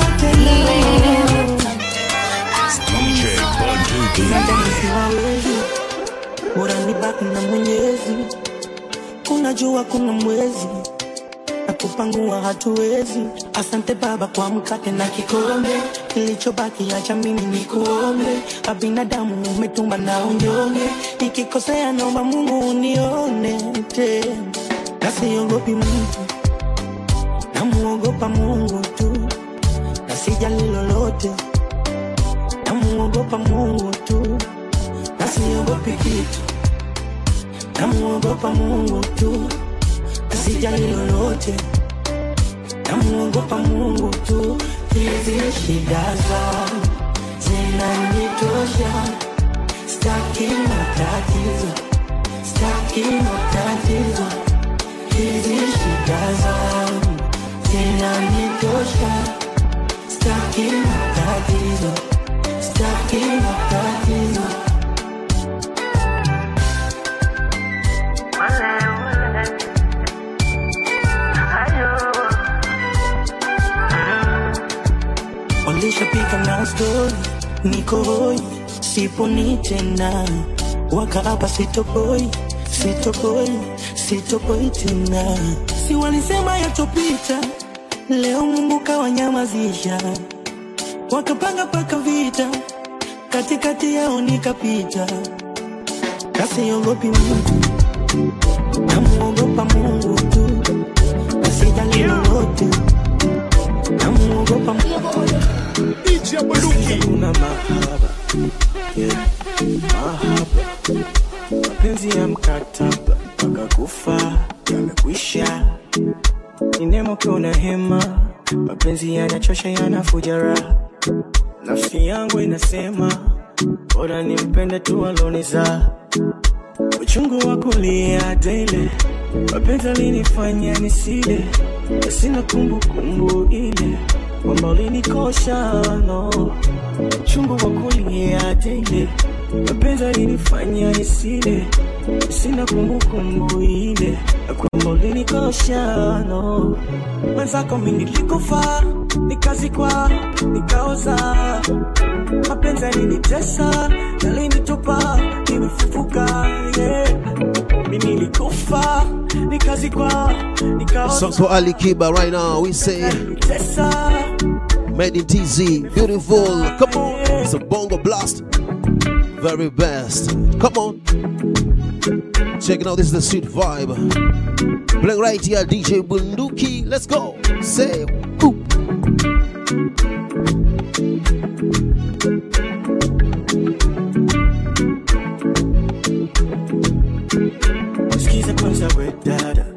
DJ Bunduki. siwawezi bora nibaki na mwenyezi unajua kuna mwezi na kupangua hatuwezi asante baba kwa mkate na kikombe kilichobaki acha mimi ni kuombe abinadamu umetumba na unyonge nikikosea naomba mungu unione tena nasiogopi mtu namuogopa mungu tu na sijali lolote namuogopa mungu tu na siogopi kitu namuogopa mungu tu na sijali lolote namuogopa mungu tu hizi shida zangu zinanitosha staki matatizo staki matatizo hizi shida zangu zinanitosha staki matatizo staki matatizo walishapika na stori niko hoi siponi tena waka hapa sitopoi sitopoi sitopoi tena si walisema yatopita leo mungu kawanyamazisha wakapanga paka vita katikati yao nikapita kasiogopi mungu namuogopa mungu tu nasijali lolote namuogopa kuna mahaba yeah. mahaba mapenzi ya mkataba mpaka kufa yamekwisha ni nemo kuna hema mapenzi yanachosha yanafuja raha nafsi yangu inasema bora nimpende tu aloniza uchungu wa kulia dele mapenzi alinifanya nisile na sina kumbukumbu ile kwamba ulinikosha no uchungu wa kulia dele mapenzi alinifanya nisile na sina kumbukumbu ile na kwamba ulinikosha no mwenzako mi nilikufa nikazikwa nikaoza mapenzi yalinitesa yalinitupa nimefufuka yeah. mi nilikufa nikazikwa nikaoza Songs for Ali Kiba right now. We say Made in TZ, beautiful. Come on, it's a bongo blast. Very best. Come on. Checking out this is the sweet vibe. Playing right here, DJ Bunduki. Let's go. Say, ooh. Sikiza kwanza we dada,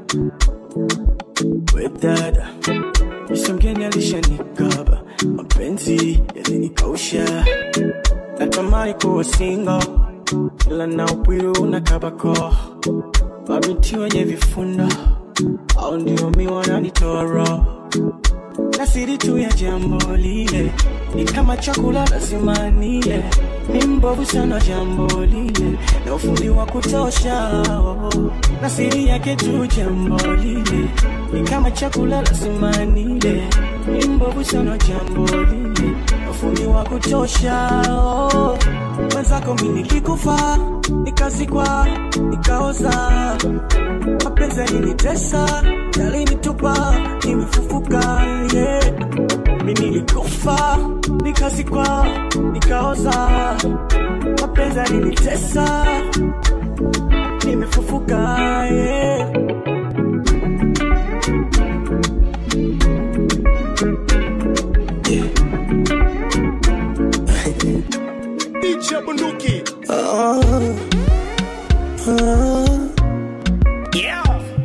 we dada, msongeni alishanikaba, mapenzi yalinikausha, natamani kuwa single, ila na upwiru na kabako, mabinti wenye vifunda, au ndio mi wananitoa roho na siri tu ya jambo lile ni kama chakula lazima nile, ni mbovu sana jambo lile na ufundi wa kutosha oh. na siri yake tu jambo lile ni kama chakula lazima nile, ni mbovu sana jambo lile na ufundi wa kutosha oh. mwenzako mi nilikufa nikazikwa nikaoza mapenzi yalinitesa yalinitupa nimefufuka yeah. mi nilikufa nikazikwa nikaoza mapenzi yalinitesa nimefufuka yeah. DJ Bunduki. Ah, ah. Yeah.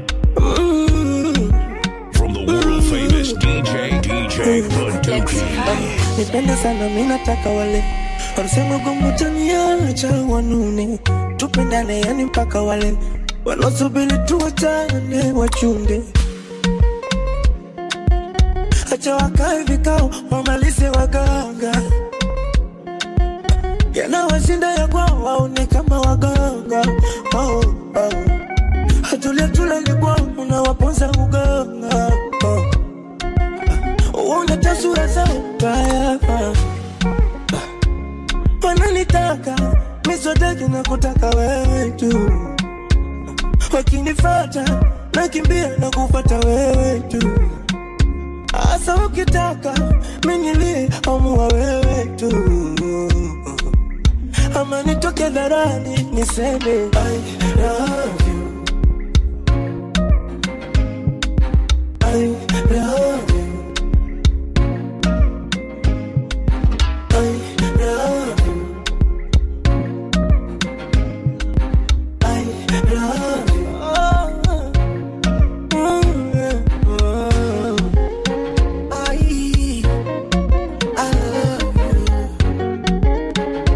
From the world famous DJ, DJ Bunduki. nipende sana mi nataka wale wanasema gomutaniacha wanune tupendane yani mpaka wale wanaosubiri tuwachane wachunde acha wakae vikao wamalize waganga yanawashinda ya kwao waone kama waganga oh, oh. hatulia tulali kwao waone tasura zao mbaya wananitaka miswataki na kutaka wewe tu wakinifata nakimbia na kufata wewe tu hasa ukitaka minilie amua wewe tu ama nitoke dharani niseme I love you. I love you. I love you. I love you. Oh, mm, yeah. Oh. I, I love you.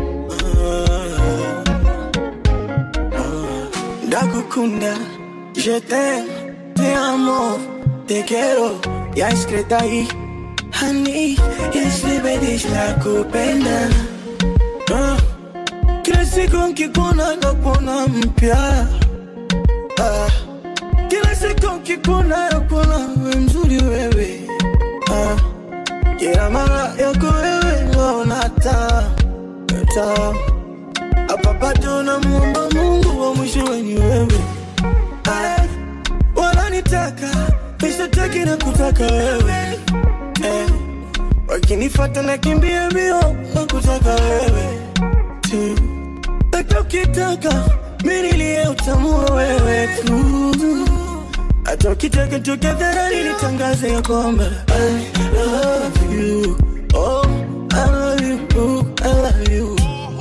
Ndakukunda, je t'aime, te amo, te quiero, ya escrita ahí. Honey, isibedish la kupenda. Ah, Kila siku nkikuona nakuona mpya. Ah, Kila siku nkikuona nakuona we mzuri wewe. Ah, Kila mara yako wewe naona taa taa hapa bado namuomba Mungu wa mwisho ni wewe. Ay, wananitaka mishataki na kutaka wewe eh, wakinifata nakimbia mbio na kutaka wewe tu, hata ukitaka mimi nilie utamua wewe tu, hata ukitaka tukadharani nitangaze ya kwamba I love you, oh I love you, I love you.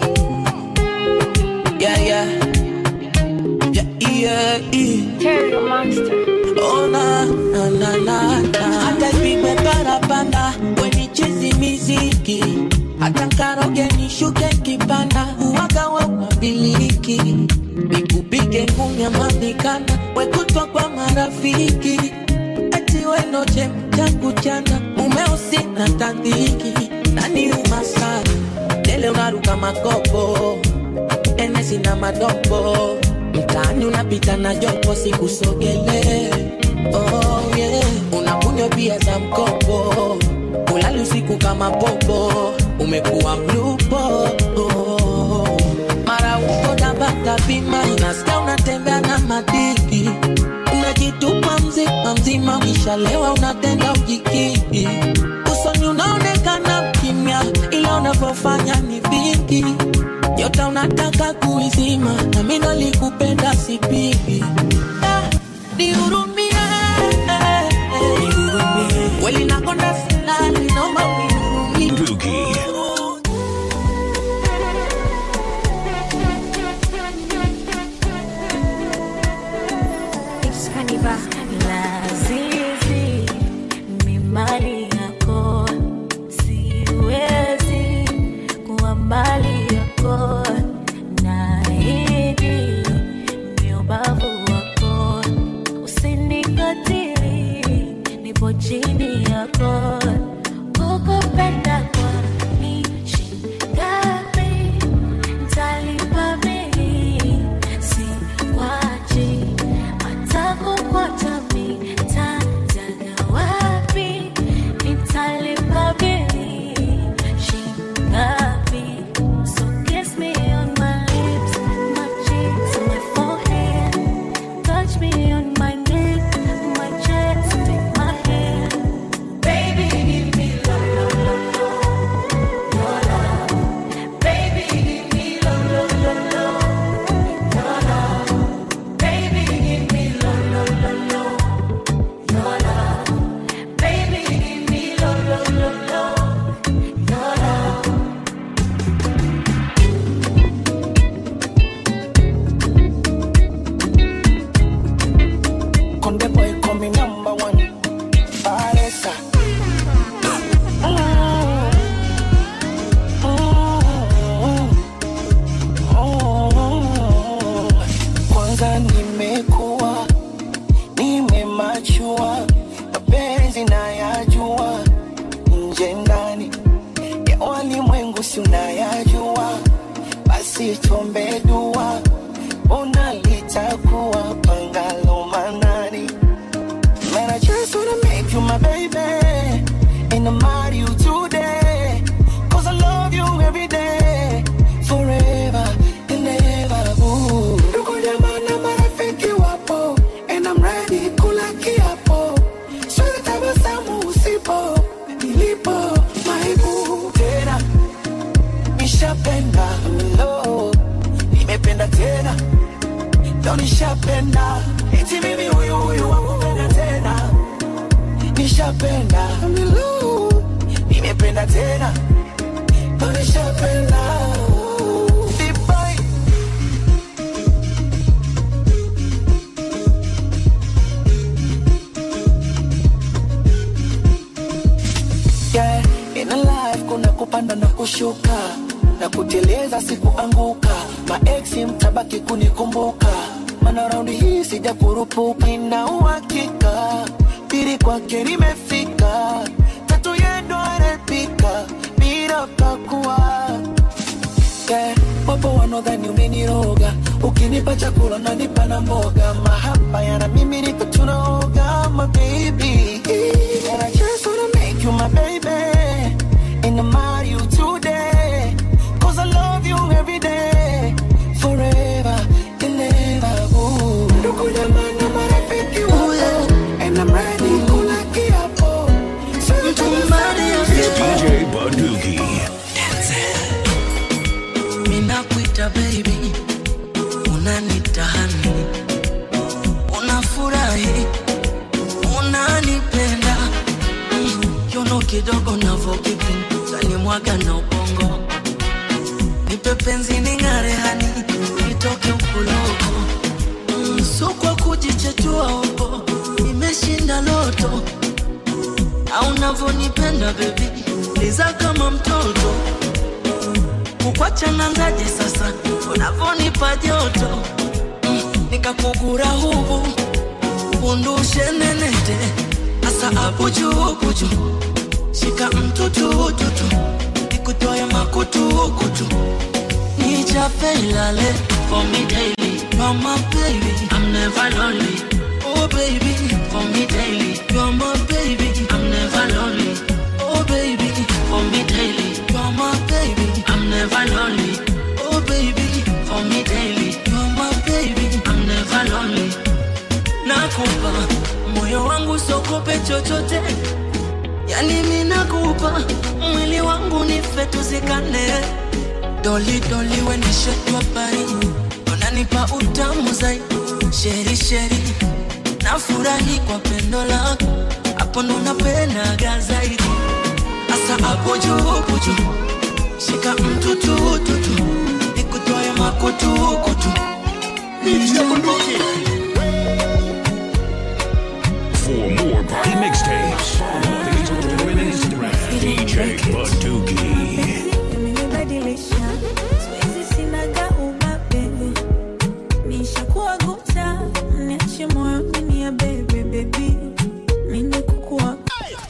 Yeah, yeah. Yeah, yeah, yeah. Carry the monster. Oh, na, na, na, na, na. hata ipigwe parapanda wenichezi miziki hata nkaroge nishuke kipanda uwaga wa unabiliki nikupige ngumi ya madhikana wekutwa kwa marafiki ati wenoche tangu jana umeusi na tandiki nani umasana dele unaruka makopo enesi na madopo mtaani unapita na jopo sikusogele oh, yeah. unakunywa pia za mkopo ulali usiku kama popo umekuwa mlupo oh. mara uko dabata bima nasikia unatembea na madiki unajitupa mzima mzima ukishalewa unatenda ujikiki usoni unaonekana kimya ila unavyofanya ni vingi nyota unataka kuizima na mimi nalikupenda sipigi Ah, nihurumie kweli nakonda silali naomba unihurumie Bunduki. It's Kaniba. Lazizi, ni mali yako, siwezi kuwa mali yako. Naahidi ni ubavu wako, usinikatili, nipo chini yako. Kukupenda kwani shingapi? Nitalipa bili, sikwachi hata kukwata mitajaga wapi? Nitalipa bili shingapi? So kiss me on my lips, my cheeks, my forehead. Touch me on my neck, my chest, take my hand. Baby, give me love, love, love, love. Your love. Baby, give me love, love, love, love. Your love. Baby, give me love, love, love, love. Your love. Baby, give me love, love, love, love. Your love. Conde boy call me number one. Paresa. Kwanza nimekuwa nimemachua, mapenzi nayajua, nje ndani ya walimwengu si unayajua, basi tuombe dua, ona litakuwa pangalo manani Man, I just wanna make you my baby. And and I marry you today. Cause I love you every day, forever and ever. Ooh. Ndugu jamaa na marafiki wapo, and I'm ready kula kiapo. Siwezi tabasamu usipo, nilipo maibu tena. Nishapenda, lo, nimependa tena, ndo nishapenda. Eti mimi huyu huyu wakupenda tena, nishapenda, lo, nimependa tena, ndo nishapenda. Deep boy. yeah. In a life kuna kupanda na kushuka na kuteleza sikuanguka maeksi mtabaki kunikumbuka mana raundi hii sija kurupuka nina uhakika pili kwake limefika tatu yendo anapika bila pakua yeah. wapo wanaodhani umeniroga ukinipa chakula nanipa na mboga mahaba yana mimi niko tunaoga my baby and I just wanna make you my baby and I marry you today cause I love you every day forever and ever ooh. ndugu jamaa na marafiki wako and I'm ready kula kiapo Siwezi tabasamu DJ Bunduki. Ninakuita baby, unanita honey, unafurahi, unanipenda Mm, kiuno kidogo navokipinda tanimwaga na ubongo, nipe penzi ning'are hani, nitoke ukuloko Mm, so kwa kujichetua huko, nimeshinda loto au navonipenda baby, liza kama mtoto kukwacha nanzaje sasa unavonipa joto mm, nikakugura hubu undushe nenete asa abujubuju shika mtutututu nikutoe makutukutu nichape ilale for me daily you're my baby I'm never lonely oh baby for me daily you're my baby I'm never lonely oh baby for me daily you're my baby I'm never lonely oh baby for me daily you're my baby I'm never lonely nakupa moyo wangu sokope chochote yani mi nakupa mwili wangu nife tuzikane doli doli wenishetwa pai unanipa utamu zaidi sheri sheri nafurahi kwa pendo lako hapo ndo napendaga zaidi asa hapo juu kuju shika mtutututu nikutoe makutukutu For more party mixtapes, follow the Twitter and Instagram. DJ Bunduki. Imenibadilisha, siwezi sinaga ubabe. Nishakuwa guta, niache moyo mini ya bebe, baby. Mini kukua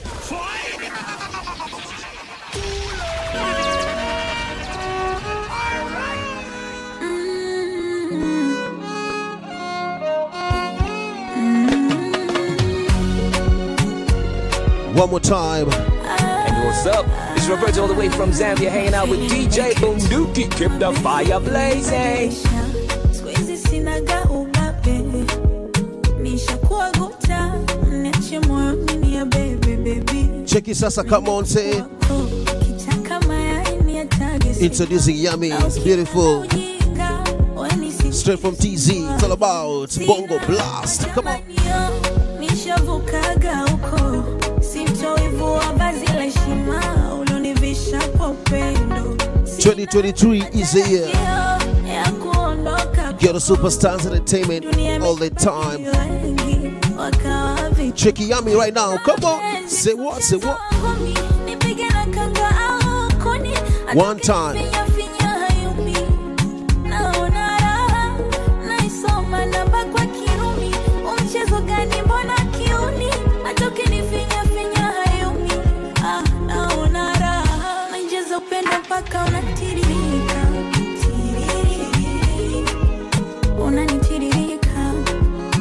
One more time. And what's up? It's Roberto all the way from Zambia hanging out with DJ Bunduki. Keep the fire blazing. siwezi sinaga ubabe. Nishakuwa guta, niache moyo mini ya bebe, baby. Check it, Sasa. Come on, say. Kitaka mayai ni atage Introducing Yummy. It's beautiful. Straight from TZ. It's all about Bongo Blast. Come on. nishavukaga huko simtoivua vazi la heshima ulonivisha kwa upendo 2023 is the year. ya kuondoka Get a superstars entertainment all the time. wengi wakawa Check it, Yummy right now. Come on. Say what? Say what? vitungumi nipige na kanga au kuni One time. finya hayumi naona raha naisoma namba kwa kirumi umchezo gani mbona kiuni atoke ni finya finya hayumi ah, naona raha nainjeza upendo mpaka unatiririka Tiririri. unanitiririka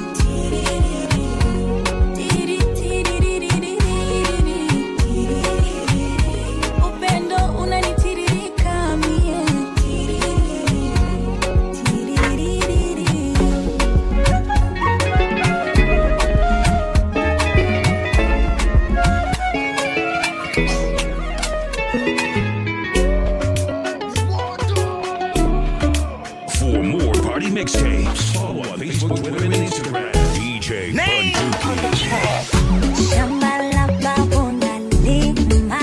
Tiririri. Tiri, tiririri. Tiririri. For more party mixtapes, follow on Facebook, Twitter, and Instagram. DJ Bunduki. Shamba la babu nalima,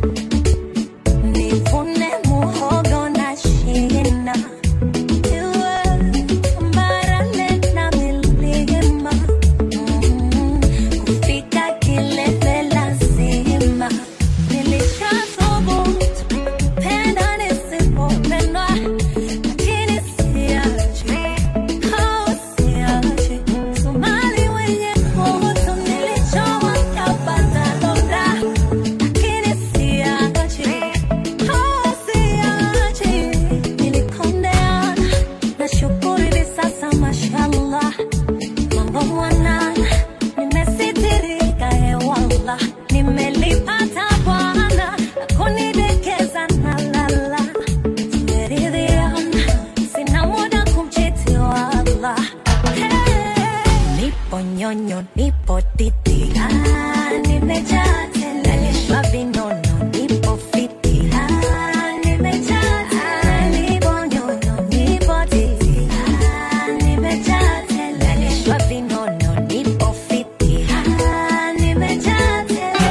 nivune muhogo na shina. Iwe tambarare na milima, mm, kufika kilele lazima. Nilishathubutu, penda nisipopendwa, lakini siachi, oh, siachi. Somali wenye kutu nilichoma kapata donda, lakini siachi, oh, siachi. Nilikondeana, nashukuru hivi sasa mashallah, mambo mwanana, nimesitirika hewala, nimelipata Bwana na kunidekeza na lala, nimeridhiana, sina muda kumchiti wala nipo nyonyo, nipo titi, ah, nimejaa tele, nalishwa vinono, nipo fiti, ah, nimejaa tele, nipo nyonyo, nipo titi, ah, nimejaa tele, nalishwa vinono, nipo fiti, ah, nimejaa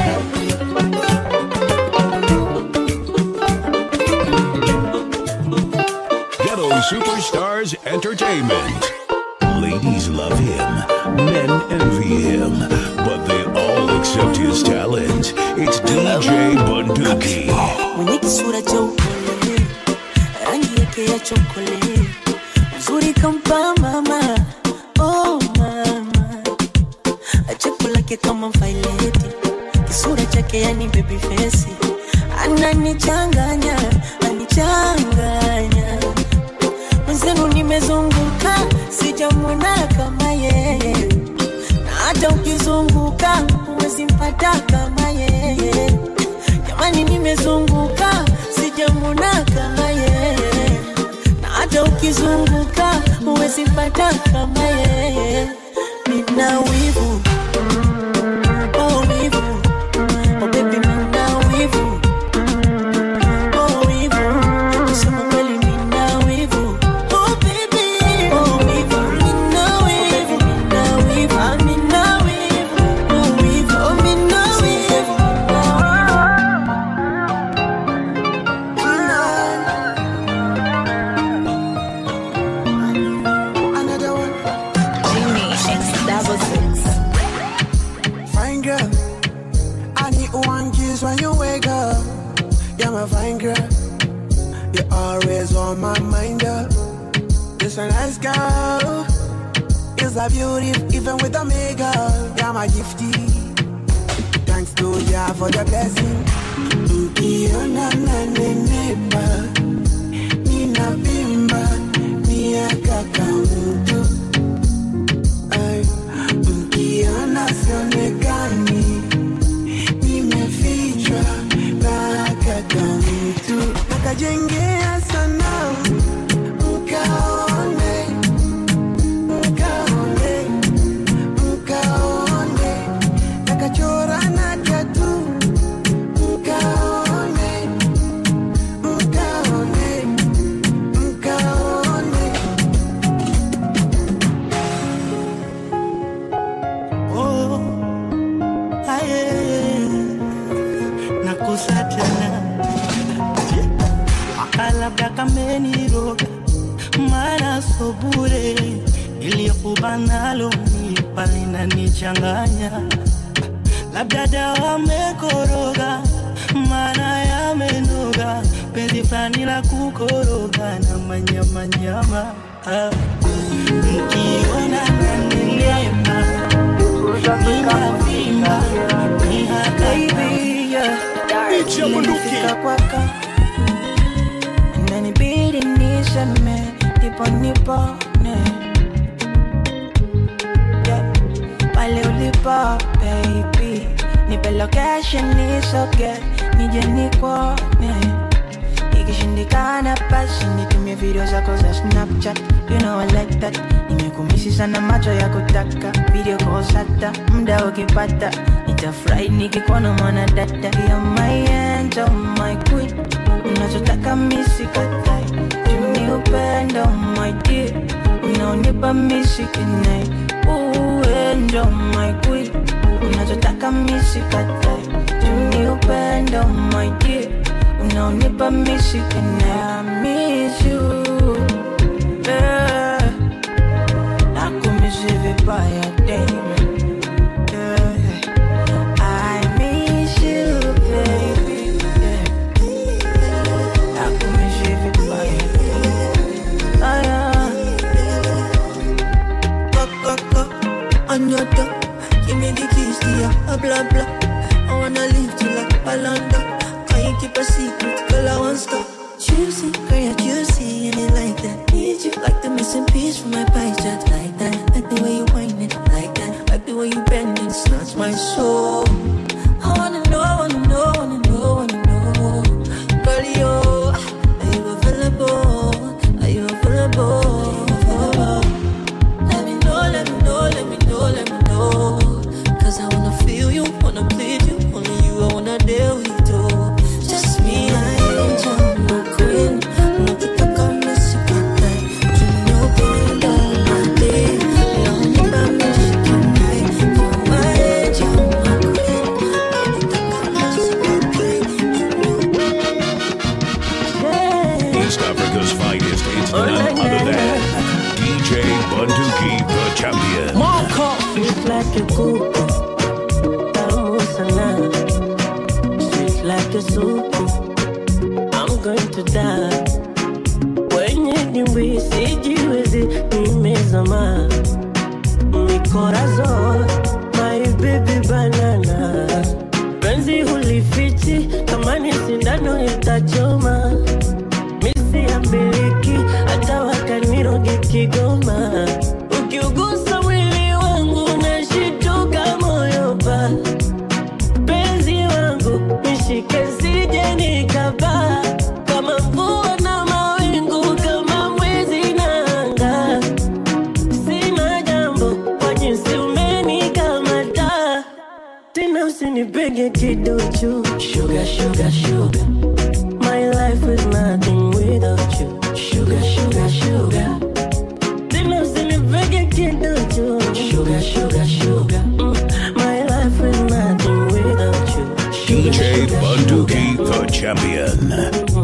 Ghetto Superstars Entertainment. Ladies love him, men envy him, but they all accept his talent. It's DJ Bunduki. mwenye kisura cha upole, rangi yake ya chokole, uzuri kampa mama, oh mama, cheko lake kama vaileti, kisura chake yani baby face, ananichanganya, anichanganya mwenzenu, nimezunguka sijamwona kama yeye, na hata ukizunguka huwezi mpata kama yeye jamani nimezunguka sijamwona kama yeye na hata ukizunguka huwezi pata kama yeye nina wivu oh wivu oh baby nina wivu oh wivu kusema kweli nina wivu oh baby oh wivu nina wivu nina wivu ah nina wivu oh wivu oh nina wivu Another one. Genie X double six. Fine girl. I need one kiss when you wake up. You're my fine girl. You're always on my mind, girl. You're a nice girl. Is a beauty, even with a makeup. You're my gifty. Thanks to ya for the blessing. Ukiona nanenepa, ninavimba, miaka kamutu. Ay, Ukiona sionekani, nimefichwa na kaka mtu. Nakajengea sanamu, mkaone, mkaone, mkaone. Nakachora na tatu, mkaone, mkaone, mkaone. Oh, aye, nakusa tena akalabda kameniroga mara so bure iliyokuba nalo nipa linanichanganya labda dawa mekoroga mana yamenoga penzi fulani la kukoroga na manyamanyama ah. mkiona nanenema ninavimba nihakaibia kwaka inanibidi niseme ndipo nipone yeah. pale ulipo baby nipe location nisoge nije nikuone ikishindikana basi nitumie video zako za snapchat you know I like that nimekumisi sana macho ya kutaka video calls hata muda ukipata nitafurahi nikikuona mwana dada You're my angel, my unanipa mishikine uwe ndo my queen unachotaka mishikatai juni upendo my dear unaonipa mishikine I miss you yeah. nakumishi vibaya dame yeah. I miss you baby yeah. nakumishi vibaya ah, yeah. Go, go, go. On your door. Give me the keys to your uh, blah, blah. I wanna live till like Balanda. Can you keep a secret? Girl, I want stop. Juicy, girl, you're juicy, and it like that. Need you like the missing piece from my pie chart, like that. Like the way you whine it, like that. Like the way you bend it, snatch my soul. I wanna know, wanna know, wanna know, wanna know. Girl, you, are you available? Are you available? Let me know, let me know, let me know, let me know. Cause I wanna feel you, wanna please you. Only you, I wanna deal with you. Just me, I angel, my queen. Nakitaka mnisikate. Tunopenda mate. Naomba mnishikane. You're my angel, my queen. Nakitaka East Africa's finest, it's none other than DJ Bunduki, the champion. Sweet like a kuku, tamu sana. Sweet like a supu, I'm going to die. Kwenye dimbwi sijiwezi, nimezama. Mikorazol, my baby banana. Penzi hulifichi, kama ni sindano itachoma. Misi ya miliki, hata wakaniroge Kigoma. Ukiugusa mwili wangu nashituka moyo pa penzi wangu nishike sije nikapaa kama mvua na mawingu kama mwezi na anga sina jambo kwa jinsi umenikamata tena usinipege kiduchu sugar, sugar, sugar. My life is nothing without you Sugar, sugar, sugar Tena usinipege kiduchu Sugar, sugar, sugar mm. My life is nothing without you DJ Bunduki, the champion.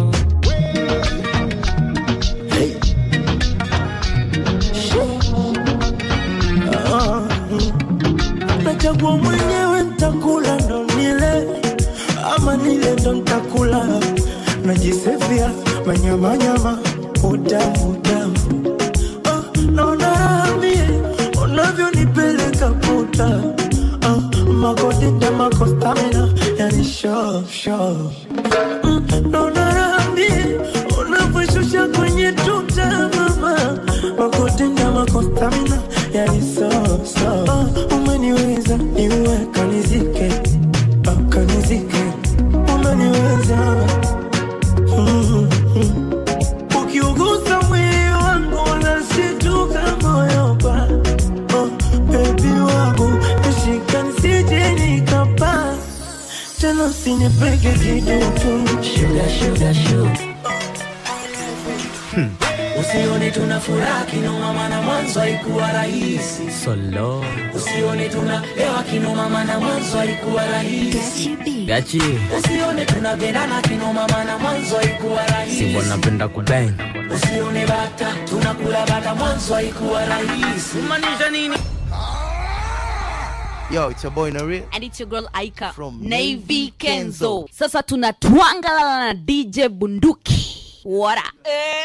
nachagua mwenyewe ntakula ndo nile ama nile ndo ntakula najisefia manyamanyama utamu utamu Ah, naona raha mie unavyonipeleka puta Ah, makodita makostamina yani sho sho Mm, naona raha mie unavyoshusha kwenye tuta mama makodita makostamina yani so so Ah, umeniweza niwe kanizike Ah, kanizike umeniweza Mm, mm. ukiugusa mwili wangu unashituka moyo pa oh, bebi wangu nishika nisije nikapaa tena usinipeke kidutu sugar, sugar, sugar. Usione tuna furaha kinoma, maana mwanzo haikuwa rahisi. Solo. Usione tuna hewa kinoma, maana mwanzo haikuwa rahisi. Gachi. Usione tunapendana kinoma, maana mwanzo haikuwa rahisi. Si wanapenda kubang. Usione bata tunakula bata, mwanzo haikuwa rahisi. Maanisha nini? Yo, it's your boy Nari. and it's your girl Aika From Navy Navy Kenzo. Kenzo. Sasa tunatwangalala na DJ Bunduki. What up?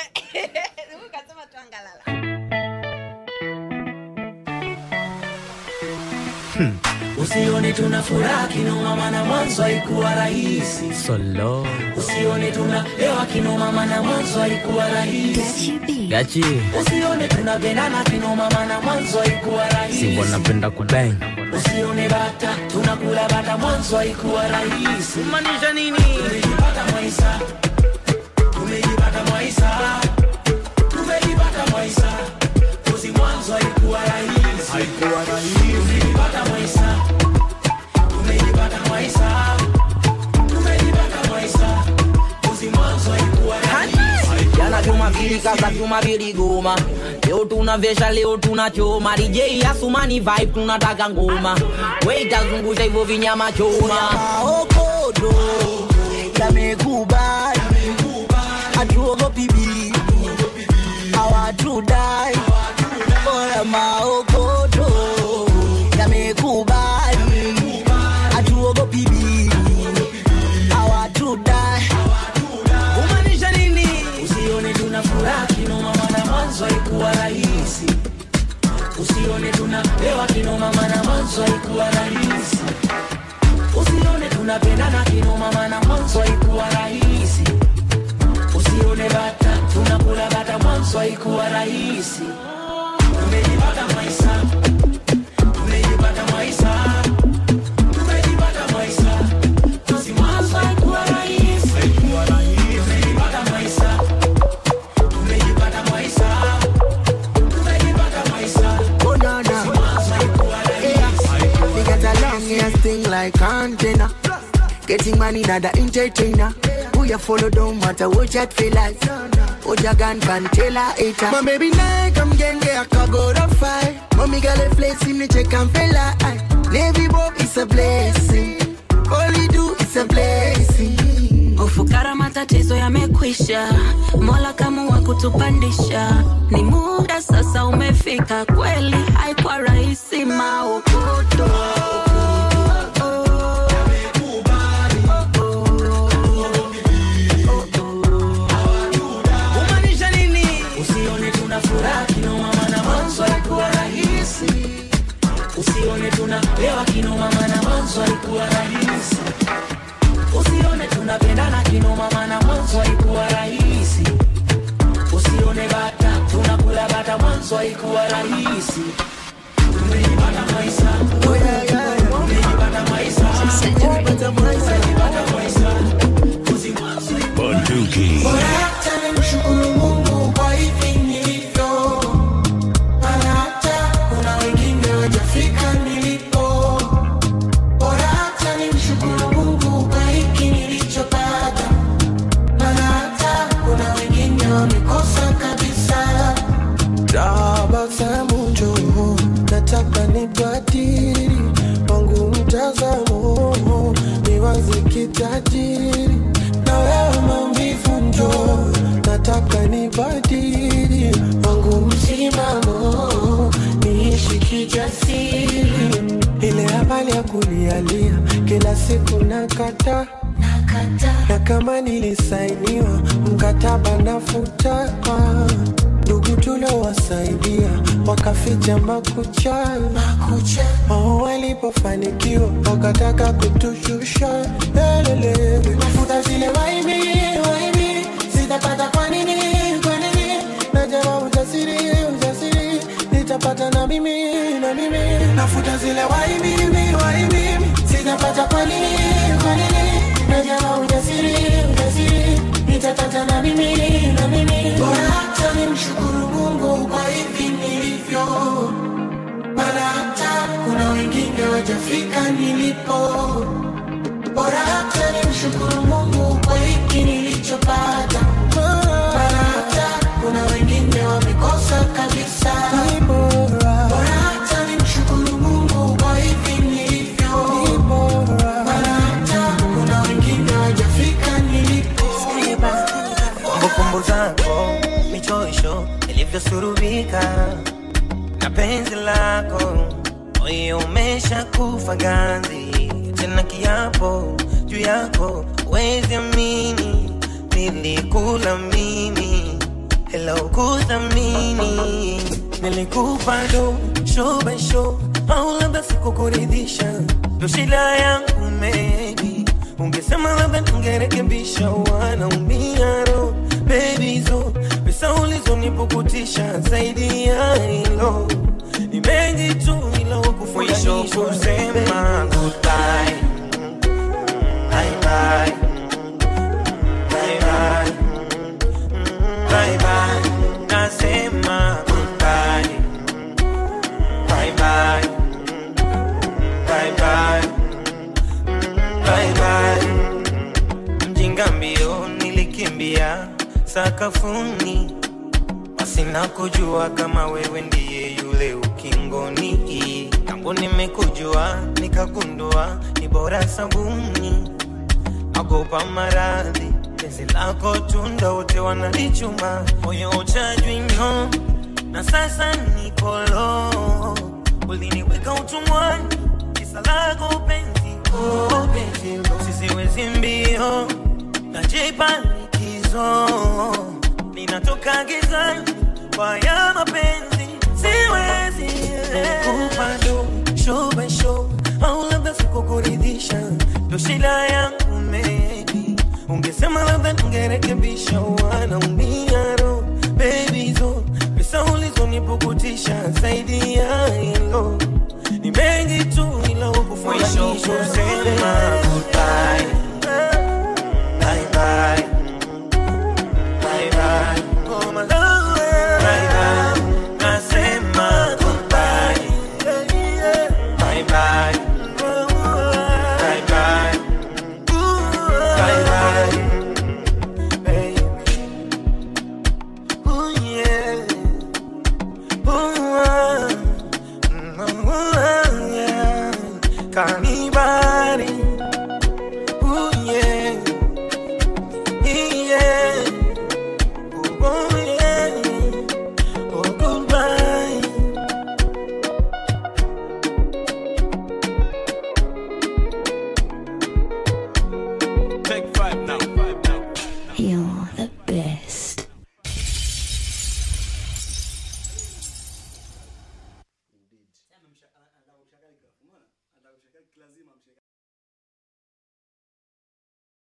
Usione tuna furaha kinoma, maana mwanzo haikuwa rahisi. Solo. Usione tuna hewa kinoma, maana mwanzo haikuwa rahisi. Gachi. Usione tunapendana kinoma, maana mwanzo haikuwa Si rahisi. wanapenda kubang. Usione bata tunakula bata, mwanzo haikuwa rahisi. Maanisha nini? Tumejipata Mwaisa, tumejipata Mwaisa, tumejipata Mwaisa, kozi mwanzo haikuwa rahisi, haikuwa rahisi. Tumejipata Mwaisa, tumejipata Mwaisa, tumejipata Mwaisa, kozi mwanzo haikuwa rahisi. Jana Jumapili kaza Jumapili goma leo tunavesha leo tunachoma dj asumani vibe tunataka ngoma weitazungusha hivyo vinyama choma maokodo yamekubali hatuogopi bibi hawatudai oya maokodo yamekubali hatuogopi bibi hawatudai kumaanisha nini usione tuna furaha kinoma maana mwanzo haikuwa rahisi usione tunapewa kinoma maana mwanzo haikuwa rahisi usione tunapendana kinoma maana mwanzo haikuwa rahisi usione bata tunakula bata mwanzo haikuwa rahisi tumejipata maisha tumejipata maisha tumejipata maisha Basi mwanzo haikuwa rahisi tumejipata maisha tumejipata maisha tumejipata maisha Oh, no, no. Yeah. We got a long ass thing like antenna. Getting money, not the entertainer. Who you follow don't matter what you feel like. What your gun can tell her it. My baby like I'm getting a cargo to fight. Mommy got a place in the check and feel like Navy Bob is a blessing. All we do is a blessing. ufukara matatizo yamekwisha mola kama wa kutupandisha ni muda sasa umefika kweli haikuwa rahisi maokoto kumaanisha nini usione tuna furaha kinoma maana mwanzo haikuwa rahisi usione tunapewa kinoma maana mwanzo haikuwa rahisi usione tunapendana kinoma maana mwanzo haikuwa rahisi usione bata tunakula bata mwanzo haikuwa rahisi tumejipata maisha tumejipata maisha tumejipata maisha Bunduki. Hata nimshukuru Mungu kwa hivi nilivyo, maana hata kuna wengine wajafika nilipo. Bora hata nimshukuru Mungu kwa hiki nilichopata, maana hata kuna wengine wamekosa kabisa. tabasamu njoo, nataka nibadili wangu mtazamo, niwaze kitajiri na wewe maumivu njoo, nataka nibadili wangu msimamo, niishi kijasiri, ile habari ya kulialia kila siku nakata na kama nilisainiwa mkataba nafuta ndugu tuliowasaidia wakaficha makucha wao walipofanikiwa wakataka kutushusha lelele Mafuta zile waibi, waibi, sitapata kwa nini, kwa nini? najama ujasiri ujasiri nitapata na mimi na mimi Nafuta zile waibi, waibi, sitapata kwa nini, kwa nini? Najama ujasiri, ujasiri, nitapata na mimi, na mimi. Bora hata nimshukuru Mungu kwa hivi nilivyo, maana hata kuna wengine wajafika nilipo. Bora hata nimshukuru Mungu kwa hiki nilichopata, maana hata kuna wengine wamekosa kabisa. Bora hata nimshukuru Mungu kwa hivi nilivyo, maana hata kuna wengine wajafika nilipo. kumbukumbu zako michoisho ilivyosurubika na penzi lako moyo umesha kufa ganzi tena kiapo juu yako wezi amini nilikula mimi hela ukuthamini nilikupa do show by show au labda sikukuridhisha ndo shida yangu maybe ungesema labda tungerekebisha wanaumia ro baby zo pesa ulizonipukutisha zaidi ya hilo ni mengi tu ila mwisho kusema goodbye bye bye bye bye bye bye nasema goodbye bye bye bye bye bye bye mjinga mbio nilikimbia sakafuni basi nakujua kama wewe ndiye yule ukingoni tangu nimekujua nikagundua ni bora sabuni agopa maradhi penzi lako tunda wote wanalichuma moyo uchajwino na sasa nikolo uliniweka utumwani kisa lako penzi oh, penzi sisiwezi mbio najipa likizo ninatoka gizani kwa ya mapenzi siwezi kupando show by show au labda sikukuridhisha ndo shida yangu maybe ungesema labda ningerekebisha wanaumia ro baby zo pesa ulizonipukutisha zaidi ya hilo ni mengi tu ila Mwisho kusema goodbye bye bye bye bye oh my love bye bye nasema goodbye bye bye bye bye bye bye baby ooh yeah ooh ah. Mm, ooh, ah, yeah kanibali ooh yeah yeah oh, oh yeah oh goodbye Take five now. You're the best.